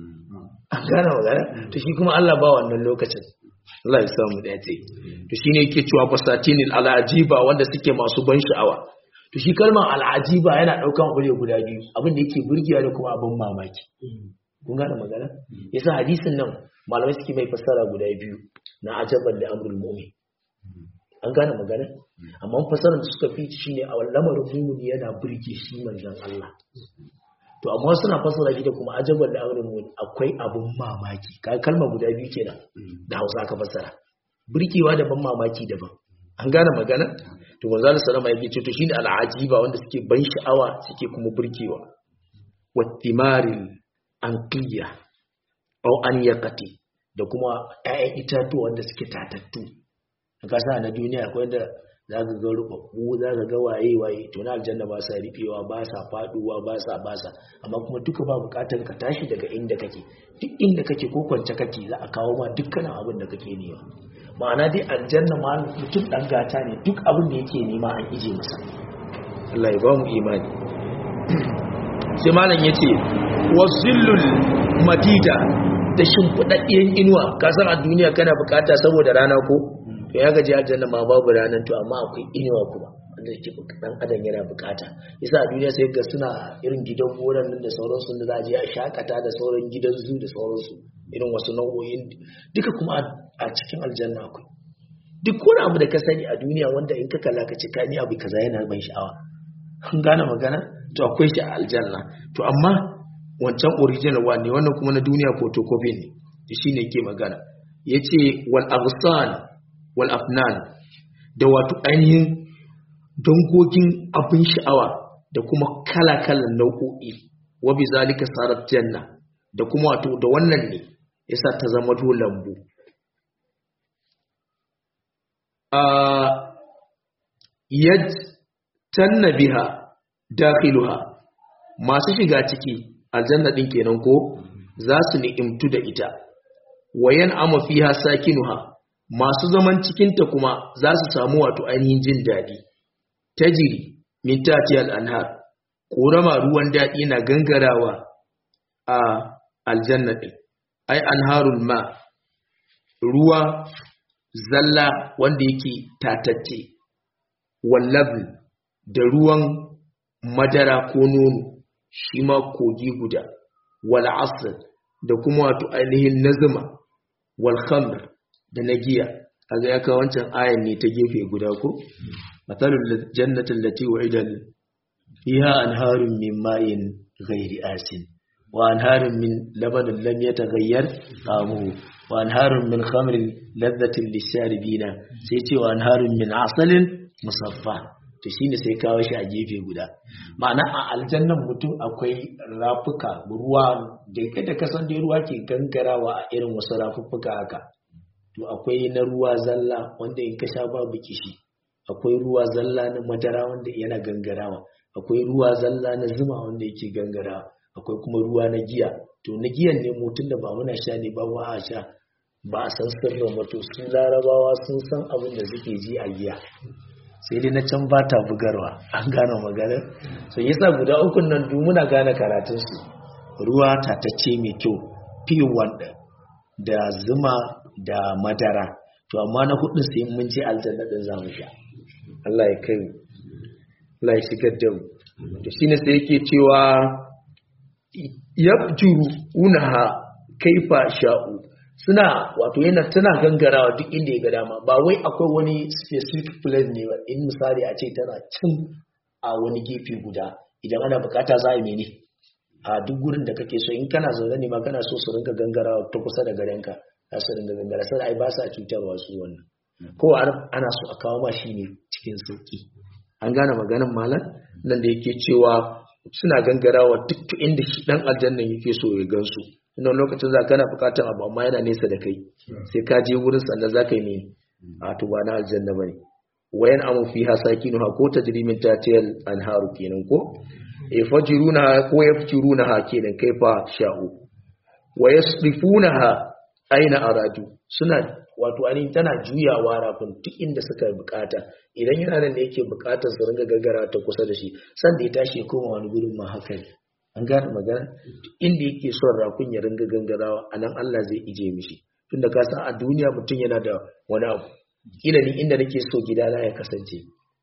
an gane magana to shi kuma Allah ba wannan lokacin Allah ya samu da yace to shine yake cewa fasatinil alajiba wanda suke masu ban sha'awa to shi kalmar alajiba yana daukan aure guda biyu abin da yake burgewa da kuma abin mamaki kun gane magana yasa hadisin nan malamai suke mai fassara guda biyu na ajaban da amrul mu'min an gane magana amma fassarar da suka fi shine a lamarin mu'min yana burge shi manzon Allah to amma suna fassara shi da kuma ajaban da amrul mu'min akwai abin mamaki kai kalma guda biyu kenan da Hausa aka fassara burgewa da ban mamaki daban an gane magana to manzo Allah sallama yake ce to shine al'ajiba wanda suke ban sha'awa suke kuma burgewa wattimaril anqiya au an yakati da kuma ƴaƴan itatuwa wanda suke tatattu a kasa na duniya akwai da za ka ga rubabbu za ka ga waye waye to na aljanna ba sa rufewa ba sa faduwa ba sa ba sa amma kuma duka ba bukatar ka tashi daga inda kake duk inda kake ko kwance kake za a kawo ma dukkanin abin da kake nema ma'ana dai aljanna ma mutum dan gata ne duk abin da yake nema an ije masa Allah ya ba mu imani sai malam yace wasillul madida da shimfiɗaɗɗiyar inuwa ka san a duniya kana bukata saboda rana ko to ya gaji aljanna ma babu ranar to amma akwai inuwa kuma da ke dan adam yana bukata yasa a duniya sai ga suna irin gidan gonan nan da sauransu da za a je a shakata da sauran gidan zu da sauransu irin wasu nau'o'in duka kuma a cikin aljanna akwai duk wani abu da ka sani a duniya wanda in ka kalla ka ce ka ni abu kaza yana ban sha'awa kun gane magana to akwai shi a aljanna to amma wancan original one ne wannan kuma na duniya photocopy ne shi ne ke magana yace wal aghsan wal afnan da wato ainihin dangogin abin sha'awa da kuma kala-kalan nau'o'i wa bi zalika sarat janna da kuma wato da wannan ne yasa ta zama to lambu a yad tanna biha dakhiluha masu shiga ciki aljanna din kenan ko za su ni'imtu da ita wayan ama fiha sakinuha masu zaman cikinta kuma za su samu wato ainihin jin daɗi tajiri min tatiyal anhar ƙorama ruwan daɗi na gangarawa a aljanna ɗin ai anharul ma ruwa zalla wanda yake tatacce wallabl da ruwan madara ko nono shi ma kogi guda wal asr da kuma wato ainihin nazuma wal khamr da na giya kaga ya kawo wancan ayan ne ta gefe guda ko matalul jannatin lati wa'ida fiha anharun min ma'in ghairi asin wa anharun min labanin lam yataghayyar ta'amuhu wa anharun min khamrin ladhatin lisharibina sai ce wa anharun min asalin musaffa to shine sai kawo shi a gefe guda ma'ana a aljannan mutum akwai rafuka ruwa da kada kasan da ruwa ke gangarawa a irin wasu rafuffuka haka to akwai na ruwa zalla wanda in ka sha babu kishi akwai ruwa zalla na madara wanda yana gangarawa akwai ruwa zalla na zuma wanda yake gangarawa akwai kuma ruwa na giya to na giyan ne mutum da ba muna sha ne ba mu a sha ba a san sirrin wato su larabawa sun san abin da suke ji a giya sai dai na can ba ta bugarwa an gane maganar so yasa guda ukun nan duk muna gane karatun su ruwa tatacce mai kyau pure wanda da zuma da madara to amma na hudu sai mun je aljanna din zamu sha Allah ya kai Allah ya shigar da mu to shine sai yake cewa yabjuru unaha kaifa sha'u suna wato yana tana gangarawa duk inda ya ga dama ba wai akwai wani specific place ne ba in misali a ce tana can a wani gefe guda idan ana bukata za a yi mene a duk gurin da kake so in kana zaune ne ma kana so su rinka gangarawa ta kusa da garenka za su rinka gangara sai ai ba sa cutarwa su wannan ko ana so a kawo ma shi ne cikin sauki an gane maganin malam nan da yake cewa suna gangarawa duk inda shi dan aljannan yake so ya gansu inda lokacin za kana bukatar abu amma yana nesa da kai sai ka je wurin sannan za ka yi ne a to ba na aljanna bane wayan amu fi hasakinu ha ko tajrimin tatiyal anharu kenan ko e fajiruna ko yafjiruna ha kenan kai fa sha'u wa yasrifunaha aina aradu suna wato ainihin tana juyawa rafin duk inda suka bukata idan yana nan da yake bukatar su ringa gagara ta kusa da shi san da ya tashi ya koma wani gurin ma haka ne an gane magana inda yake son rafin ya ringa gangarawa a nan Allah zai ije mishi tunda ka san a duniya mutum yana da wani abu kila ni inda nake so gidana ya kasance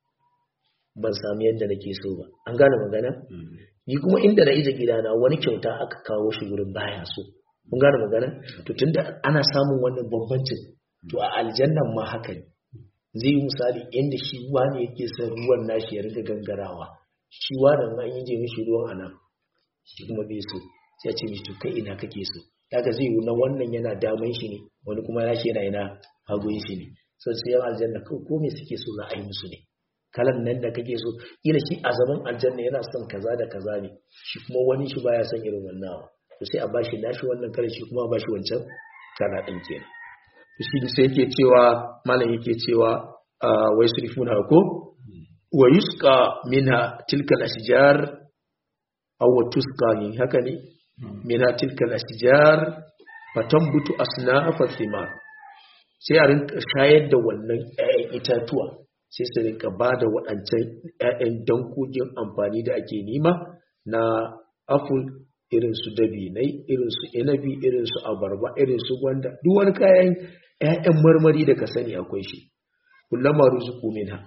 ban sami yadda nake so ba an gane magana ni kuma inda na ije gidana wani kyauta aka kawo shi gurin baya so kun gane magana to tunda ana samun wannan bambancin to a aljannan ma haka ne zai yi misali inda shi wani yake son ruwan nashi ya riga gangarawa shi wani ma in je mishi ruwan anan shi kuma bai so sai ya ce mishi to kai ina kake so kaga zai yi na wannan yana daman shi ne wani kuma nashi yana yana hagun shi ne so sai yan aljanna ko me suke so za a yi musu ne kalan nan da kake so ila shi a zaman aljanna yana son kaza da kaza ne shi kuma wani shi baya son irin wannan to sai a bashi nashi wannan kare shi kuma a bashi wancan kana din kenan to shi sai yake cewa malam yake cewa wai surifuna ko wa yusqa minha tilka al-ashjar aw tusqa ne haka ne minha tilka al-ashjar fatambutu asnafa thimar sai a rinka shayar da wannan 'ya'yan itatuwa sai su rinka ba da waɗancan 'ya'yan dankogin amfani da ake nima na aful irin su dabinai irin su inabi irin su abarba irin su gwanda duk wani kayan 'ya'yan marmari da ka sani akwai shi kullama ruzuku minha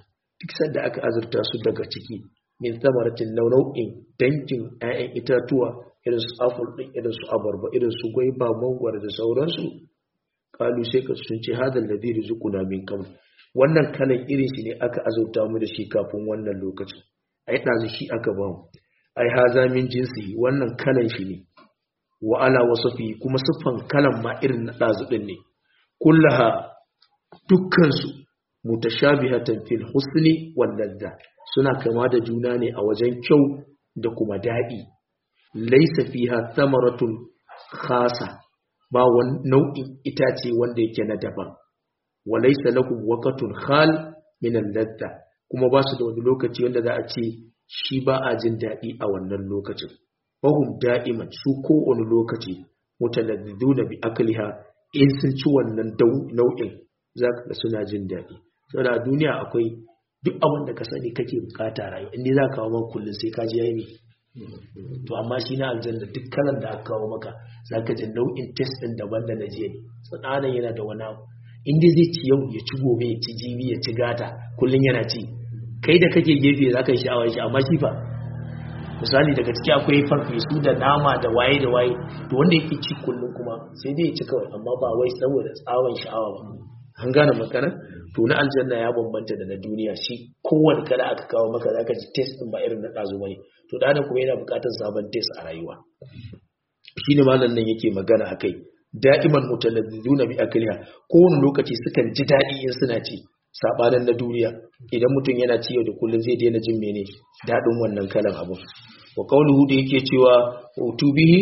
duk sanda aka azurta su daga ciki min samaratin nau'in dangin 'ya'yan itatuwa irin su apple din irin su abarba irin su gwaiba mangwaro da sauransu kalu sai ka sun ce hadal ladhi rizquna min qabl wannan kalan irin shi ne aka azurta mu da shi kafin wannan lokacin ai dazu shi aka ba mu ai haza min jinsi wannan kalan shi ne wa ala wasafi kuma siffan kalan ma irin na dazu din ne kullaha dukkan su mutashabihatan fil husni wal ladha suna kama da juna ne a wajen kyau da kuma dadi laysa fiha thamaratun khasa ba wani nau'in itace wanda yake na daban wa laysa lakum waqtun khal min al-ladha kuma ba su da wani lokaci wanda za a ce shi ba a jin daɗi a wannan lokacin fahum da'iman su kowane lokaci mutaladdiduna bi akliha in sun ci wannan nau'in za ka suna jin daɗi saboda a duniya akwai duk abin da ka sani kake bukata rayu inda za ka kawo maka kullum sai ka ji yayi to amma shi na aljanna duk kalan da aka kawo maka za ka ji nau'in test ɗin daban da na jiya ne tsananin yana da wani abu inda zai ci yau ya ci gobe ya ci jibi ya ci gata kullum yana ci kai da kake gefe za ka yi sha'awar shi amma shi fa misali daga ciki akwai farfesu da nama da waye da waye to wanda yake ci kullum kuma sai dai ya ci kawai amma ba wai saboda tsawon sha'awa ba an gane magana to na aljanna ya bambanta da na duniya shi kowane kala aka kawo maka zaka ji test din ba irin na ɗazu bane to da kuma yana buƙatar sabon test a rayuwa shine malam nan yake magana akai da'iman mutalazzizuna bi akliha kowane lokaci sukan ji daɗi in suna ci sabanin na duniya idan mutum yana ci yau da kullum zai daina jin mene daɗin wannan kalan abu wa qawluhu da yake cewa utubihi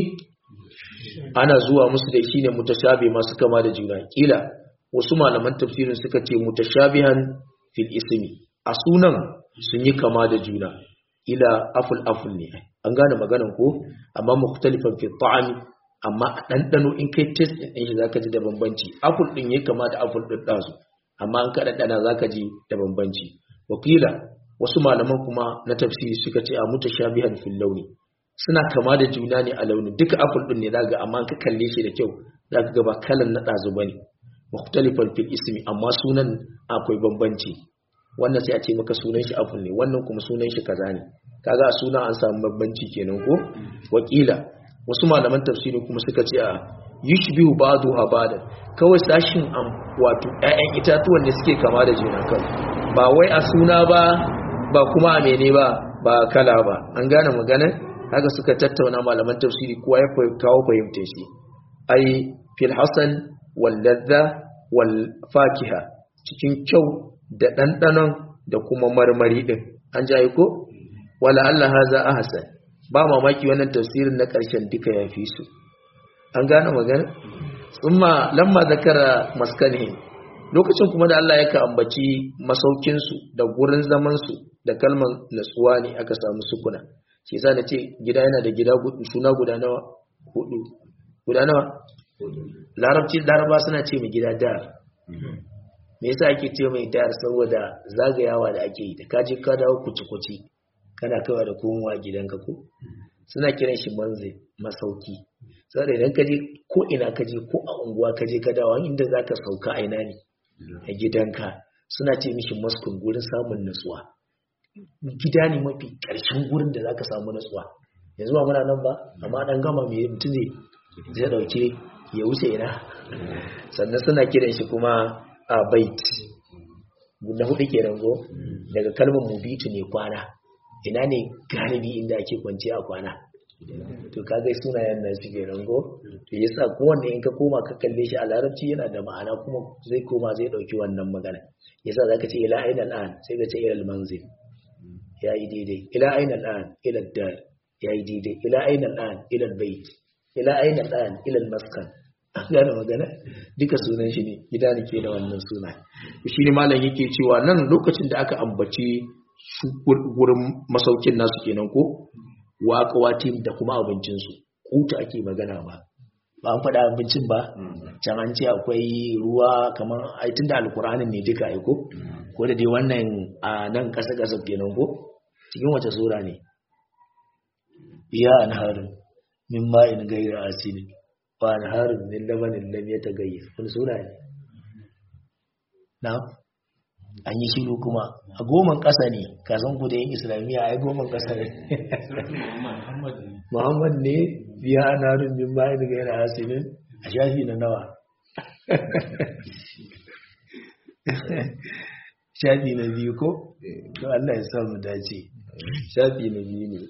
ana zuwa musu da shine mutashabi masu kama da juna kila wasu malaman tafsirin suka ce mutashabihan fil ismi a sunan sun yi kama da juna ila aful aful ne an gane maganan ko amma mukhtalifan fi ta'ami amma a ɗanɗano in kai test ɗin shi zaka ji da bambanci apple ɗin ya kama da apple ɗin ɗazu amma an kaɗa ɗana zaka ji da bambanci wakila wasu malaman kuma na tafsiri suka ce a mutashabihan fil launi suna kama da juna ne a launi duka apple ɗin ne zaka amma an ka kalle shi da kyau zaka ga ba kalan na ɗazu bane mukhtalifan fil ismi amma sunan akwai bambanci wannan sai a ce maka sunan shi apple ne wannan kuma sunan shi kaza ne kaga a suna an samu bambanci kenan ko wakila wasu malaman tafsiri kuma suka ce a yushbihu ba'daha ba'dan kawai sashin am wato ƴaƴan itatuwan ne suke kama da juna kan ba wai a suna ba ba kuma a mene ba ba kala ba an gane magana haka suka tattauna malaman tafsiri kowa ya kawo fahimtar shi ai fil hasan wal ladha wal fakiha cikin kyau da ɗanɗanon da kuma marmari ɗin an jaye ko wala Allah haza ahsan ba mamaki wannan tafsirin na ƙarshen duka ya fi su an gane magana tsumma lamma zakara maskanihi lokacin kuma da Allah ya ambaci masaukinsu da gurin zamansu da kalmar natsuwa ne aka samu sukuna shi yasa nace gida yana da gida suna guda nawa hudu guda nawa larabci laraba suna ce mai gida dar me yasa ake ce mai dar saboda zagayawa da ake yi da kaje ka dawo kuci-kuci kana kaiwa da komowa gidanka ko suna kiran shi manzil masauki saboda idan kaje ko ina kaje ko a unguwa kaje ka dawo inda zaka sauka a ina ne a gidanka suna ce mishi maskun gurin samun nutsuwa gida ne mafi ƙarshen gurin da zaka samu nutsuwa yanzu ba muna nan ba amma dan gama mai mutum zai zai dauke ya wuce ina sannan suna kiran shi kuma a bait na hudu kenan go daga kalmar mubitu ne kwana ina ne galibi inda ake kwanci a kwana to kaga sunayen nan su kenan go to yasa kowanne in ka koma ka kalle shi a larabci yana da ma'ana kuma zai koma zai dauki wannan magana yasa zaka ce ila ainal an sai ka ce ila al-manzil yayi daidai ila ainal an ila dar yayi daidai ila ainal an ila al-bait ila ainal an ila al-maskan an gane magana duka sunan shi ne gida ne ke da wannan suna shi ne malam yake cewa nan lokacin da aka ambaci su gurin masaukin nasu kenan ko wa akawatim da kuma abincinsu kuta ake magana ba ba an faɗa abincin ba can an ce akwai ruwa kamar aitin da alkuranin ne duka aiko ko da dai wannan a nan ƙasa ƙasa kenan ko cikin wace sura ne iya an harin min ma'in gaira asinin wa an harin min labanin lam ya tagayyar wani sura ne na an yi shiru kuma a goman ƙasa ne ka san ku da yin islamiyya a yi goman ƙasa ne muhammad ne biya ana rumbin bayan daga yana hasinin a shafi na nawa shafi na biyu ko to Allah ya samu dace shafi na biyu ne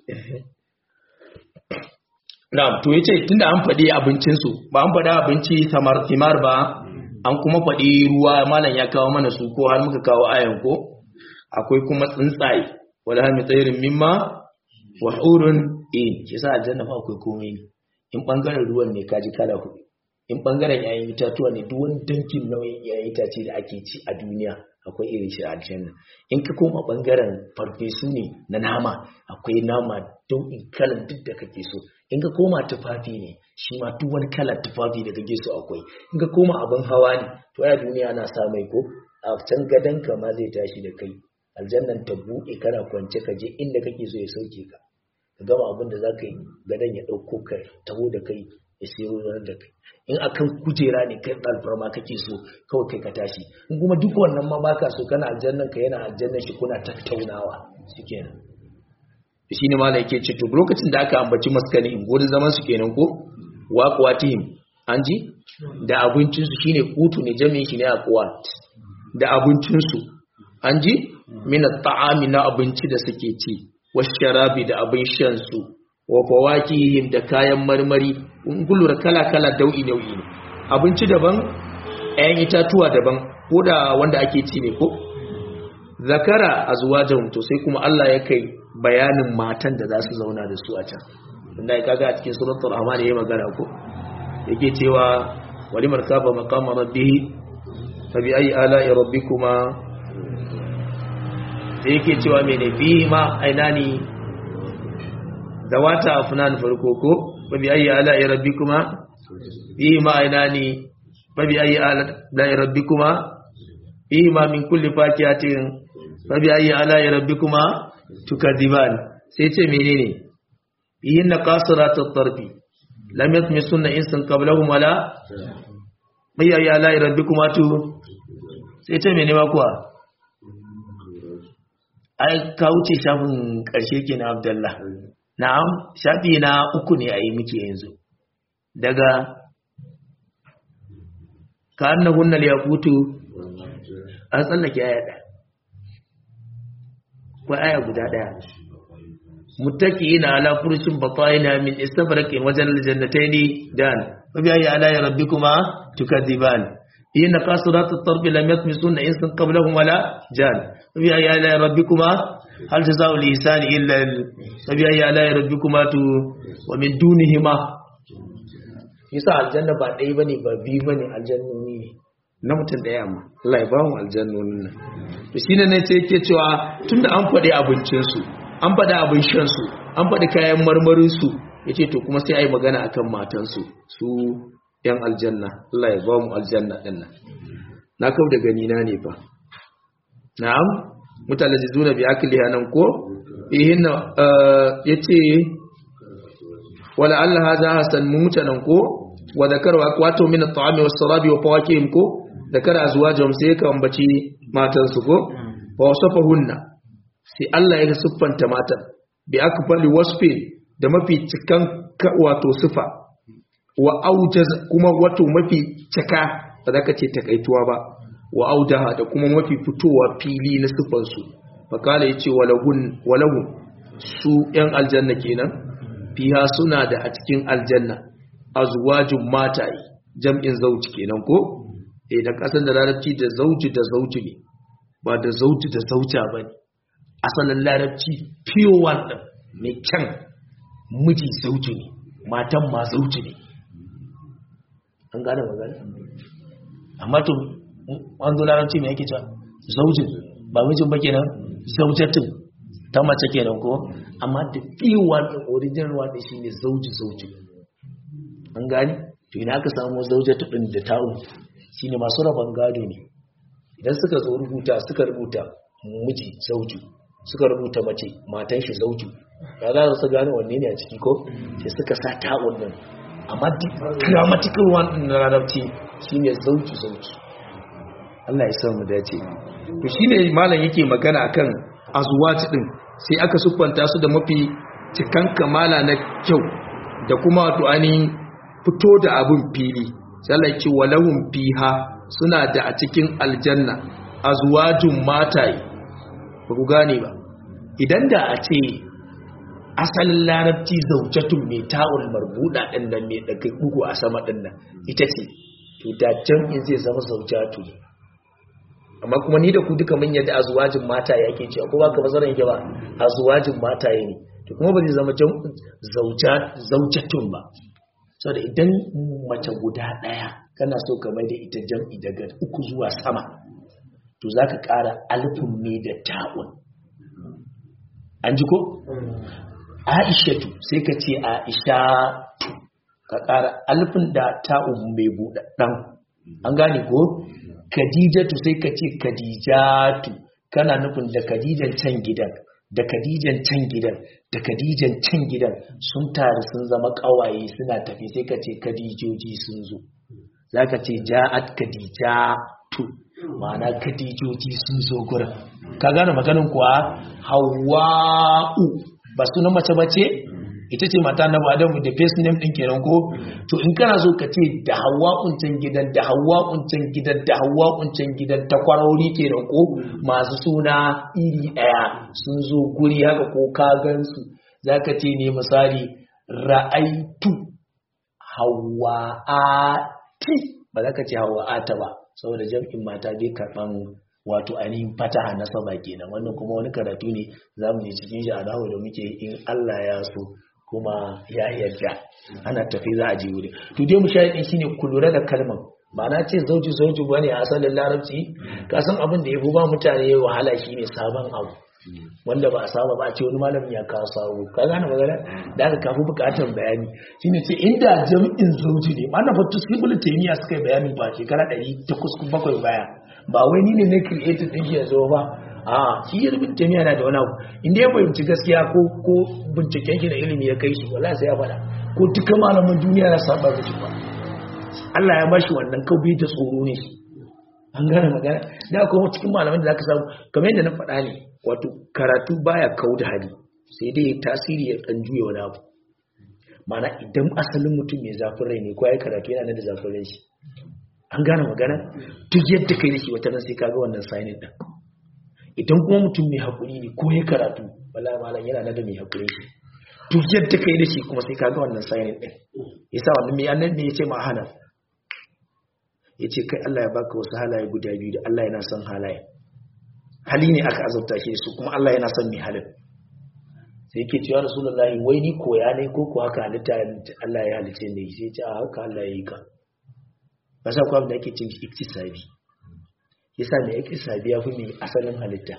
na'am to yace tunda an faɗi abincin su ba an faɗi abinci samar timar ba an kuma faɗi ruwa malam ya kawo mana su ko har muka kawo ayan ko akwai kuma tsuntsaye wala hami tsairin mimma wa hurun in yasa aljanna fa akwai komai ne in bangaren ruwan ne kaji kala hudu in bangaren yayin itatuwa ne duk wani dankin nauyin yayin itace da ake ci a duniya akwai irin shi a aljanna in ka koma bangaren farfesu ne na nama akwai nama dau'in kalan duk da kake so in ka koma tufafi ne shi ma duk wani kalan tufafi da kake so akwai in ka koma abin hawa ne to a duniya ana sa mai ko a can gadon ka ma zai tashi da kai aljannan ta buɗe kana kwance ka je inda kake so ya sauke ka ka gama abin da za ka yi gadon ya ɗauko ka taho da kai ya siyo da kai in akan kujera ne kai alfarma kake so kawai kai ka tashi in kuma duk wannan ma baka so kana aljannan ka yana aljannan shi kuna tattaunawa shikenan shi ne malai yake ce to lokacin da aka ambaci maskani in gurin zaman su kenan ko waqwatihim an ji da abincin su shine kutu ne jami'in shi ne aqwat da abincin su an ji min at-ta'ami na abinci da suke ci washarabi da abin shan su wa fawakihim da kayan marmari in kullura kala-kala dau'i nau'i ne abinci daban ɗayan itatuwa daban ko da wanda ake ci ne ko zakara azwajan to sai kuma Allah ya kai bayanin matan da za su zauna da su a can inda ya kaga a cikin suratul rahman yayi magana ko yake cewa wali markaba maqama rabbih fa bi ayi ala'i rabbikuma sai yake cewa mene fi ma ainani zawata afnan farko ko babi ayi ala'i rabbikuma fi ma ainani babi ayi ala'i rabbikuma fi ma min kulli fakiyatin babi ayi ala'i rabbikuma tukadiban sai ce menene yin na qasiratut tarfi lam yatmisunna insan qablahum wala mai ayi ala'i rabbikuma tu sai ce menene ma kuwa ai ka wuce shafin karshe kenan abdullah Na'am, shafi na uku ne a yi muke yanzu. Daga ka an na hunnal ya kutu an tsallake aya ɗaya. Kwa aya guda ɗaya. Mutaki ina ala furushin bakwai na min istafarakin wajen aljannatai ne dan, mabi ayi ala ya rabbi kuma tukadiban. Yin na kasuratu tarbi lam yatmisun na insan qablahum wala jan. Mabi ayi ala ya rabbi kuma hal jazaa'ul ihsani illa sabi ayya la rabbikuma tu wa min dunihima yasa aljanna ba dai bane ba bi bane aljannoni ne na mutum daya amma Allah ya ba mu aljannonin nan to shine ne sai yake cewa tunda an faɗi abincin su an faɗi abin shan su an faɗi kayan marmarin su yace to kuma sai ai magana akan matan su su yan aljanna Allah ya ba mu aljanna din nan na kau da gani na ne fa na'am mutalajizuna bi akliha nan ko ihinna yace wala alla hadha hasan mutanan ko wa dhakara aqwatu min at-ta'ami was-sarabi wa fawakihim ko dhakara azwajahum sai ka ambaci matan su ko fa wasafahunna sai Allah ya siffanta matan bi akfali wasfi da mafi cikan wato sifa wa aujaz kuma wato mafi cika ba za ka ce takaituwa ba wa audaha da kuma mafi fitowa fili na sifansu fakala ya ce walahun su ‘yan aljanna kenan fiha suna da a cikin aljanna azwajin mataye jam'in zauci kenan ko eh da kasan da larabci da zauci da zauci ne ba da zauci da zauca ba ne asalin larabci pure one ɗin mai kyan miji zauci ne matan ma zauci ne an gane magana amma to an zo larabci mai yake cewa zaujin ba mijin ba kenan zaujatin ta mace kenan ko amma da fiwa din original one shine zauji zauji an gani to ina aka samu zaujatu din da ta'u shine masu rabon gado ne idan suka zo rubuta suka rubuta miji zauji suka rubuta mace matan shi zauji ya za su gane wanne ne a ciki ko sai suka sa ta'un nan amma duk grammatical one din na larabci shine zauji zauji Allah ya samu dace to shine malam yake magana akan azwat din sai aka siffanta su da mafi cikan kamala na kyau da kuma wato ainihin fito da abin fili sai Allah ya ce walahum fiha suna da a cikin aljanna azwajun mataye ba ku gane ba idan da a ce asalin larabci zaujatun mai ta'ul marbuda ɗin nan mai daga bugu a sama ɗin nan ita ce to da jam'in zai zama zaujatu amma kuma ni da ku duka mun yadda azwajin mata yake cewa ko baka bazaran yake ba azwajin mata ne to kuma ba zai zama zaujatun ba saboda idan mace guda ɗaya kana so ka mai da ita jam'i daga uku zuwa sama to za ka ƙara alfin ne da ta'un an ji ko? aishatu sai ka ce aishatu ka ƙara alfin da ta'un mai buɗaɗɗen an gane ko? kadijatu sai ka ce kadijatu kana nufin da kadijan can gidan da kadijan can gidan da kadijan can gidan sun taru sun zama ƙawaye suna tafi sai ka ce kadijoji sun zo za ka ce ja'at kadijatu ma'ana kadijoji sun zo gurin ka gane maganin kuwa hawa'u ba suna mace bace ita ce mata na adamu da face name din kenan ko to in kana so ka ce da hawa'un can gidan da hawa'un can gidan da hawa'un can gidan ta kwarori kenan ko masu suna iri daya sun zo guri haka ko ka gansu zaka ce ne misali ra'aitu hawa'ati ba za ka ce hawa'ata ba saboda jam'in mata bai karɓan wato ainihin fataha na saba kenan wannan kuma wani karatu ne za mu je cikin shi a dawo da muke in Allah ya so kuma ya yarda ana tafi za a je wuri to dai mu shahidin shine ku lura da kalmar ba na ce zauji zauji bane a asalin larabci ka san abin da ya fi ba mutane wahala shine sabon abu wanda ba a saba ba a ce wani malamin ya kawo sabo ka gane magana da aka kafi bukatar bayani shine ce inda jami'in zauji ne ma na fatu sibul taymiya suka yi bayani ba shekara 807 baya ba wai ni ne na creative din shi yanzu ba a shi ibn taymiya na da wani abu inda ya fahimci gaskiya ko ko binciken shi da ilimi ya kai shi wallahi sai ya faɗa ko duka malaman duniya ya saba da shi ba Allah ya bashi wannan kaubi da tsoro ne an gane magana da kuma cikin malaman da zaka samu kamar yadda na faɗa ne wato karatu baya kau da hali sai dai tasiri ya dan juya wani abu mana idan asalin mutum mai zafin rai ne ko ya karatu yana da zafin rai shi an gane magana duk yadda kai da shi wata sai kaga wannan signing din idan kuma mutum mai haƙuri ne ko ya karatu wallahi malam yana da mai haƙuri shi duk yadda kai da shi kuma sai kaga wannan signing din yasa wannan mai annabi ne yace ma hana yace kai Allah ya baka wasu halaye guda biyu da Allah yana son halaye hali ne aka azabta shi su kuma Allah yana son mai halin sai yake cewa rasulullahi wai ni koya ne ko ko haka halitta Allah ya halice ne sai ce a haka Allah ya yi ka ba sa kwa da ake cin iktisabi yasa mai iktisabi ya fi mai asalin halitta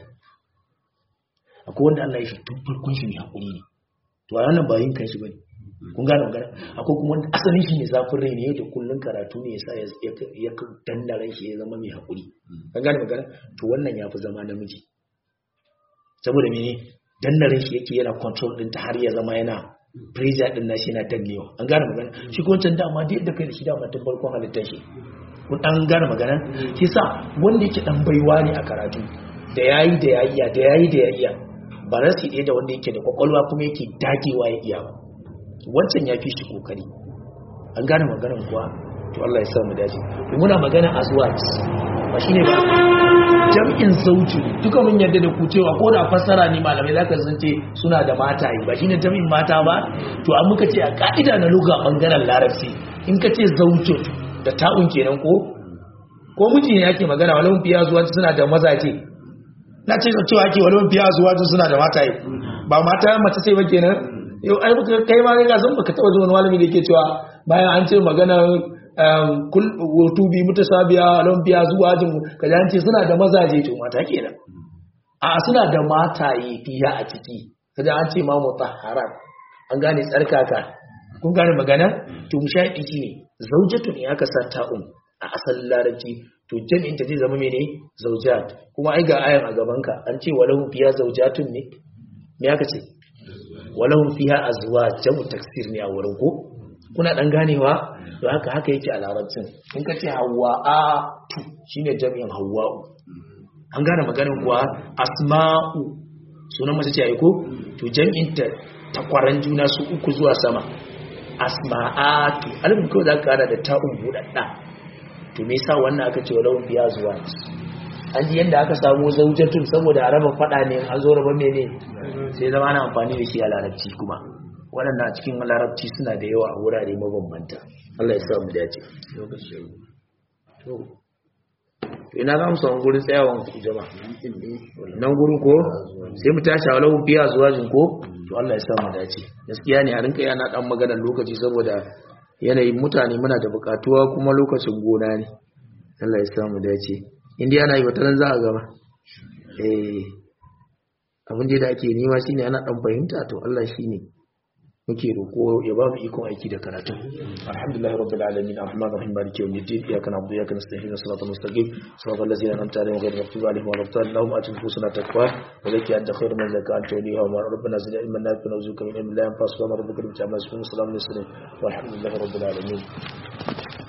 akwai wanda Allah ya shi tun farkon shi mai haƙuri ne to a wannan ba yin kan shi bane kun gane magana akwai kuma wanda asalin shi ne zafin rai ne yau da kullun karatu ne yasa ya danna ran shi ya zama mai haƙuri kun gane magana to wannan ya fi zama namiji saboda mene danna ran shi yake yana control din ta har ya zama yana pressure din nashi yana dannewa an gane magana shi ko wancan dama da yadda kai da shi dama tun farkon halittar shi kun an gane magana shi sa wanda yake dan baiwa ne a karatu da yayi da yayi da yayi da yayi ba za su da wanda yake da kwakwalwa kuma yake dagewa ya iya ba wancan ya fi shi kokari an gane maganar kuwa to Allah ya sa mu dace to muna magana azwaj ba shine ba jam'in zauji duka mun yarda da ku cewa ko da fassara ne malamai zaka san ce suna da mata yi ba shine jam'in mata ba to an muka ce a ka'ida na lugha bangaren larabci in ka ce zaujun da ta'un kenan ko ko miji ne yake magana walau fiya zuwa suna da mazaje na ce cewa ake walau fiya zuwa suna da mata yi ba mata mace sai ba kenan yau ai kai ma ga san baka taba zuwa malami da yake cewa bayan an ce magana kul wutubi mutasabiya olympiya zuwa jin kaza an ce suna da mazaje to mata kenan a suna da mataye fiya a ciki kaza an ce ma mutahharat an gane tsarkaka kun gane magana to mushahidi shine zaujatu ne aka sa ta'um a asalin larabci to jami'in ta zai zama mene zaujat kuma ai ga ayan a gaban ka an ce walahu fiya zaujatun ne me aka ce walahum fiha azwaj jamu taksir ne a wurin ko kuna dan ganewa to haka haka yake a larabcin in ka ce hawa a tu shine jami'in hawwa'u an gane maganin kuwa asma'u sunan mace ce ai ko to jami'in ta takwaran juna su uku zuwa sama asma'atu alifin kawai za ka kara da ta'un buɗaɗɗa to me yasa wannan aka ce walau biya zuwa an ji yadda aka samu zaujatun saboda a raba faɗa ne an zo raba mene sai zama ana amfani da shi a larabci kuma waɗanda a cikin larabci suna da yawa a wurare mabambanta Allah ya sa mu dace to ina za mu samu gurin tsayawan jama'a nan gurin ko sai mu tashi a walau biya zuwa jin ko to Allah ya sa mu dace gaskiya ne a rinka yana dan maganar lokaci saboda yanayin mutane muna da bukatuwa kuma lokacin gona ne Allah ya sa mu dace inda yana yi wata za a gaba eh abin da ake nema shine ana dan fahimta to Allah shine muke roko ya ba mu ikon aiki da karatu alhamdulillahi rabbil alamin arrahman arrahim maliki yawmiddin iyyaka na'budu wa iyyaka nasta'in siratal mustaqim siratal ladzina an'amta alaihim ghayril maghdubi alaihim waladdallin lahum atu nufusuna taqwa wa zakki anta khairu man zakka anta waliha wa rabbana zidna ilman nafi'an warzuqna min ilmin la yanfa'u wa rabbika bil ta'ala subhanahu wa ta'ala walhamdulillahi rabbil alamin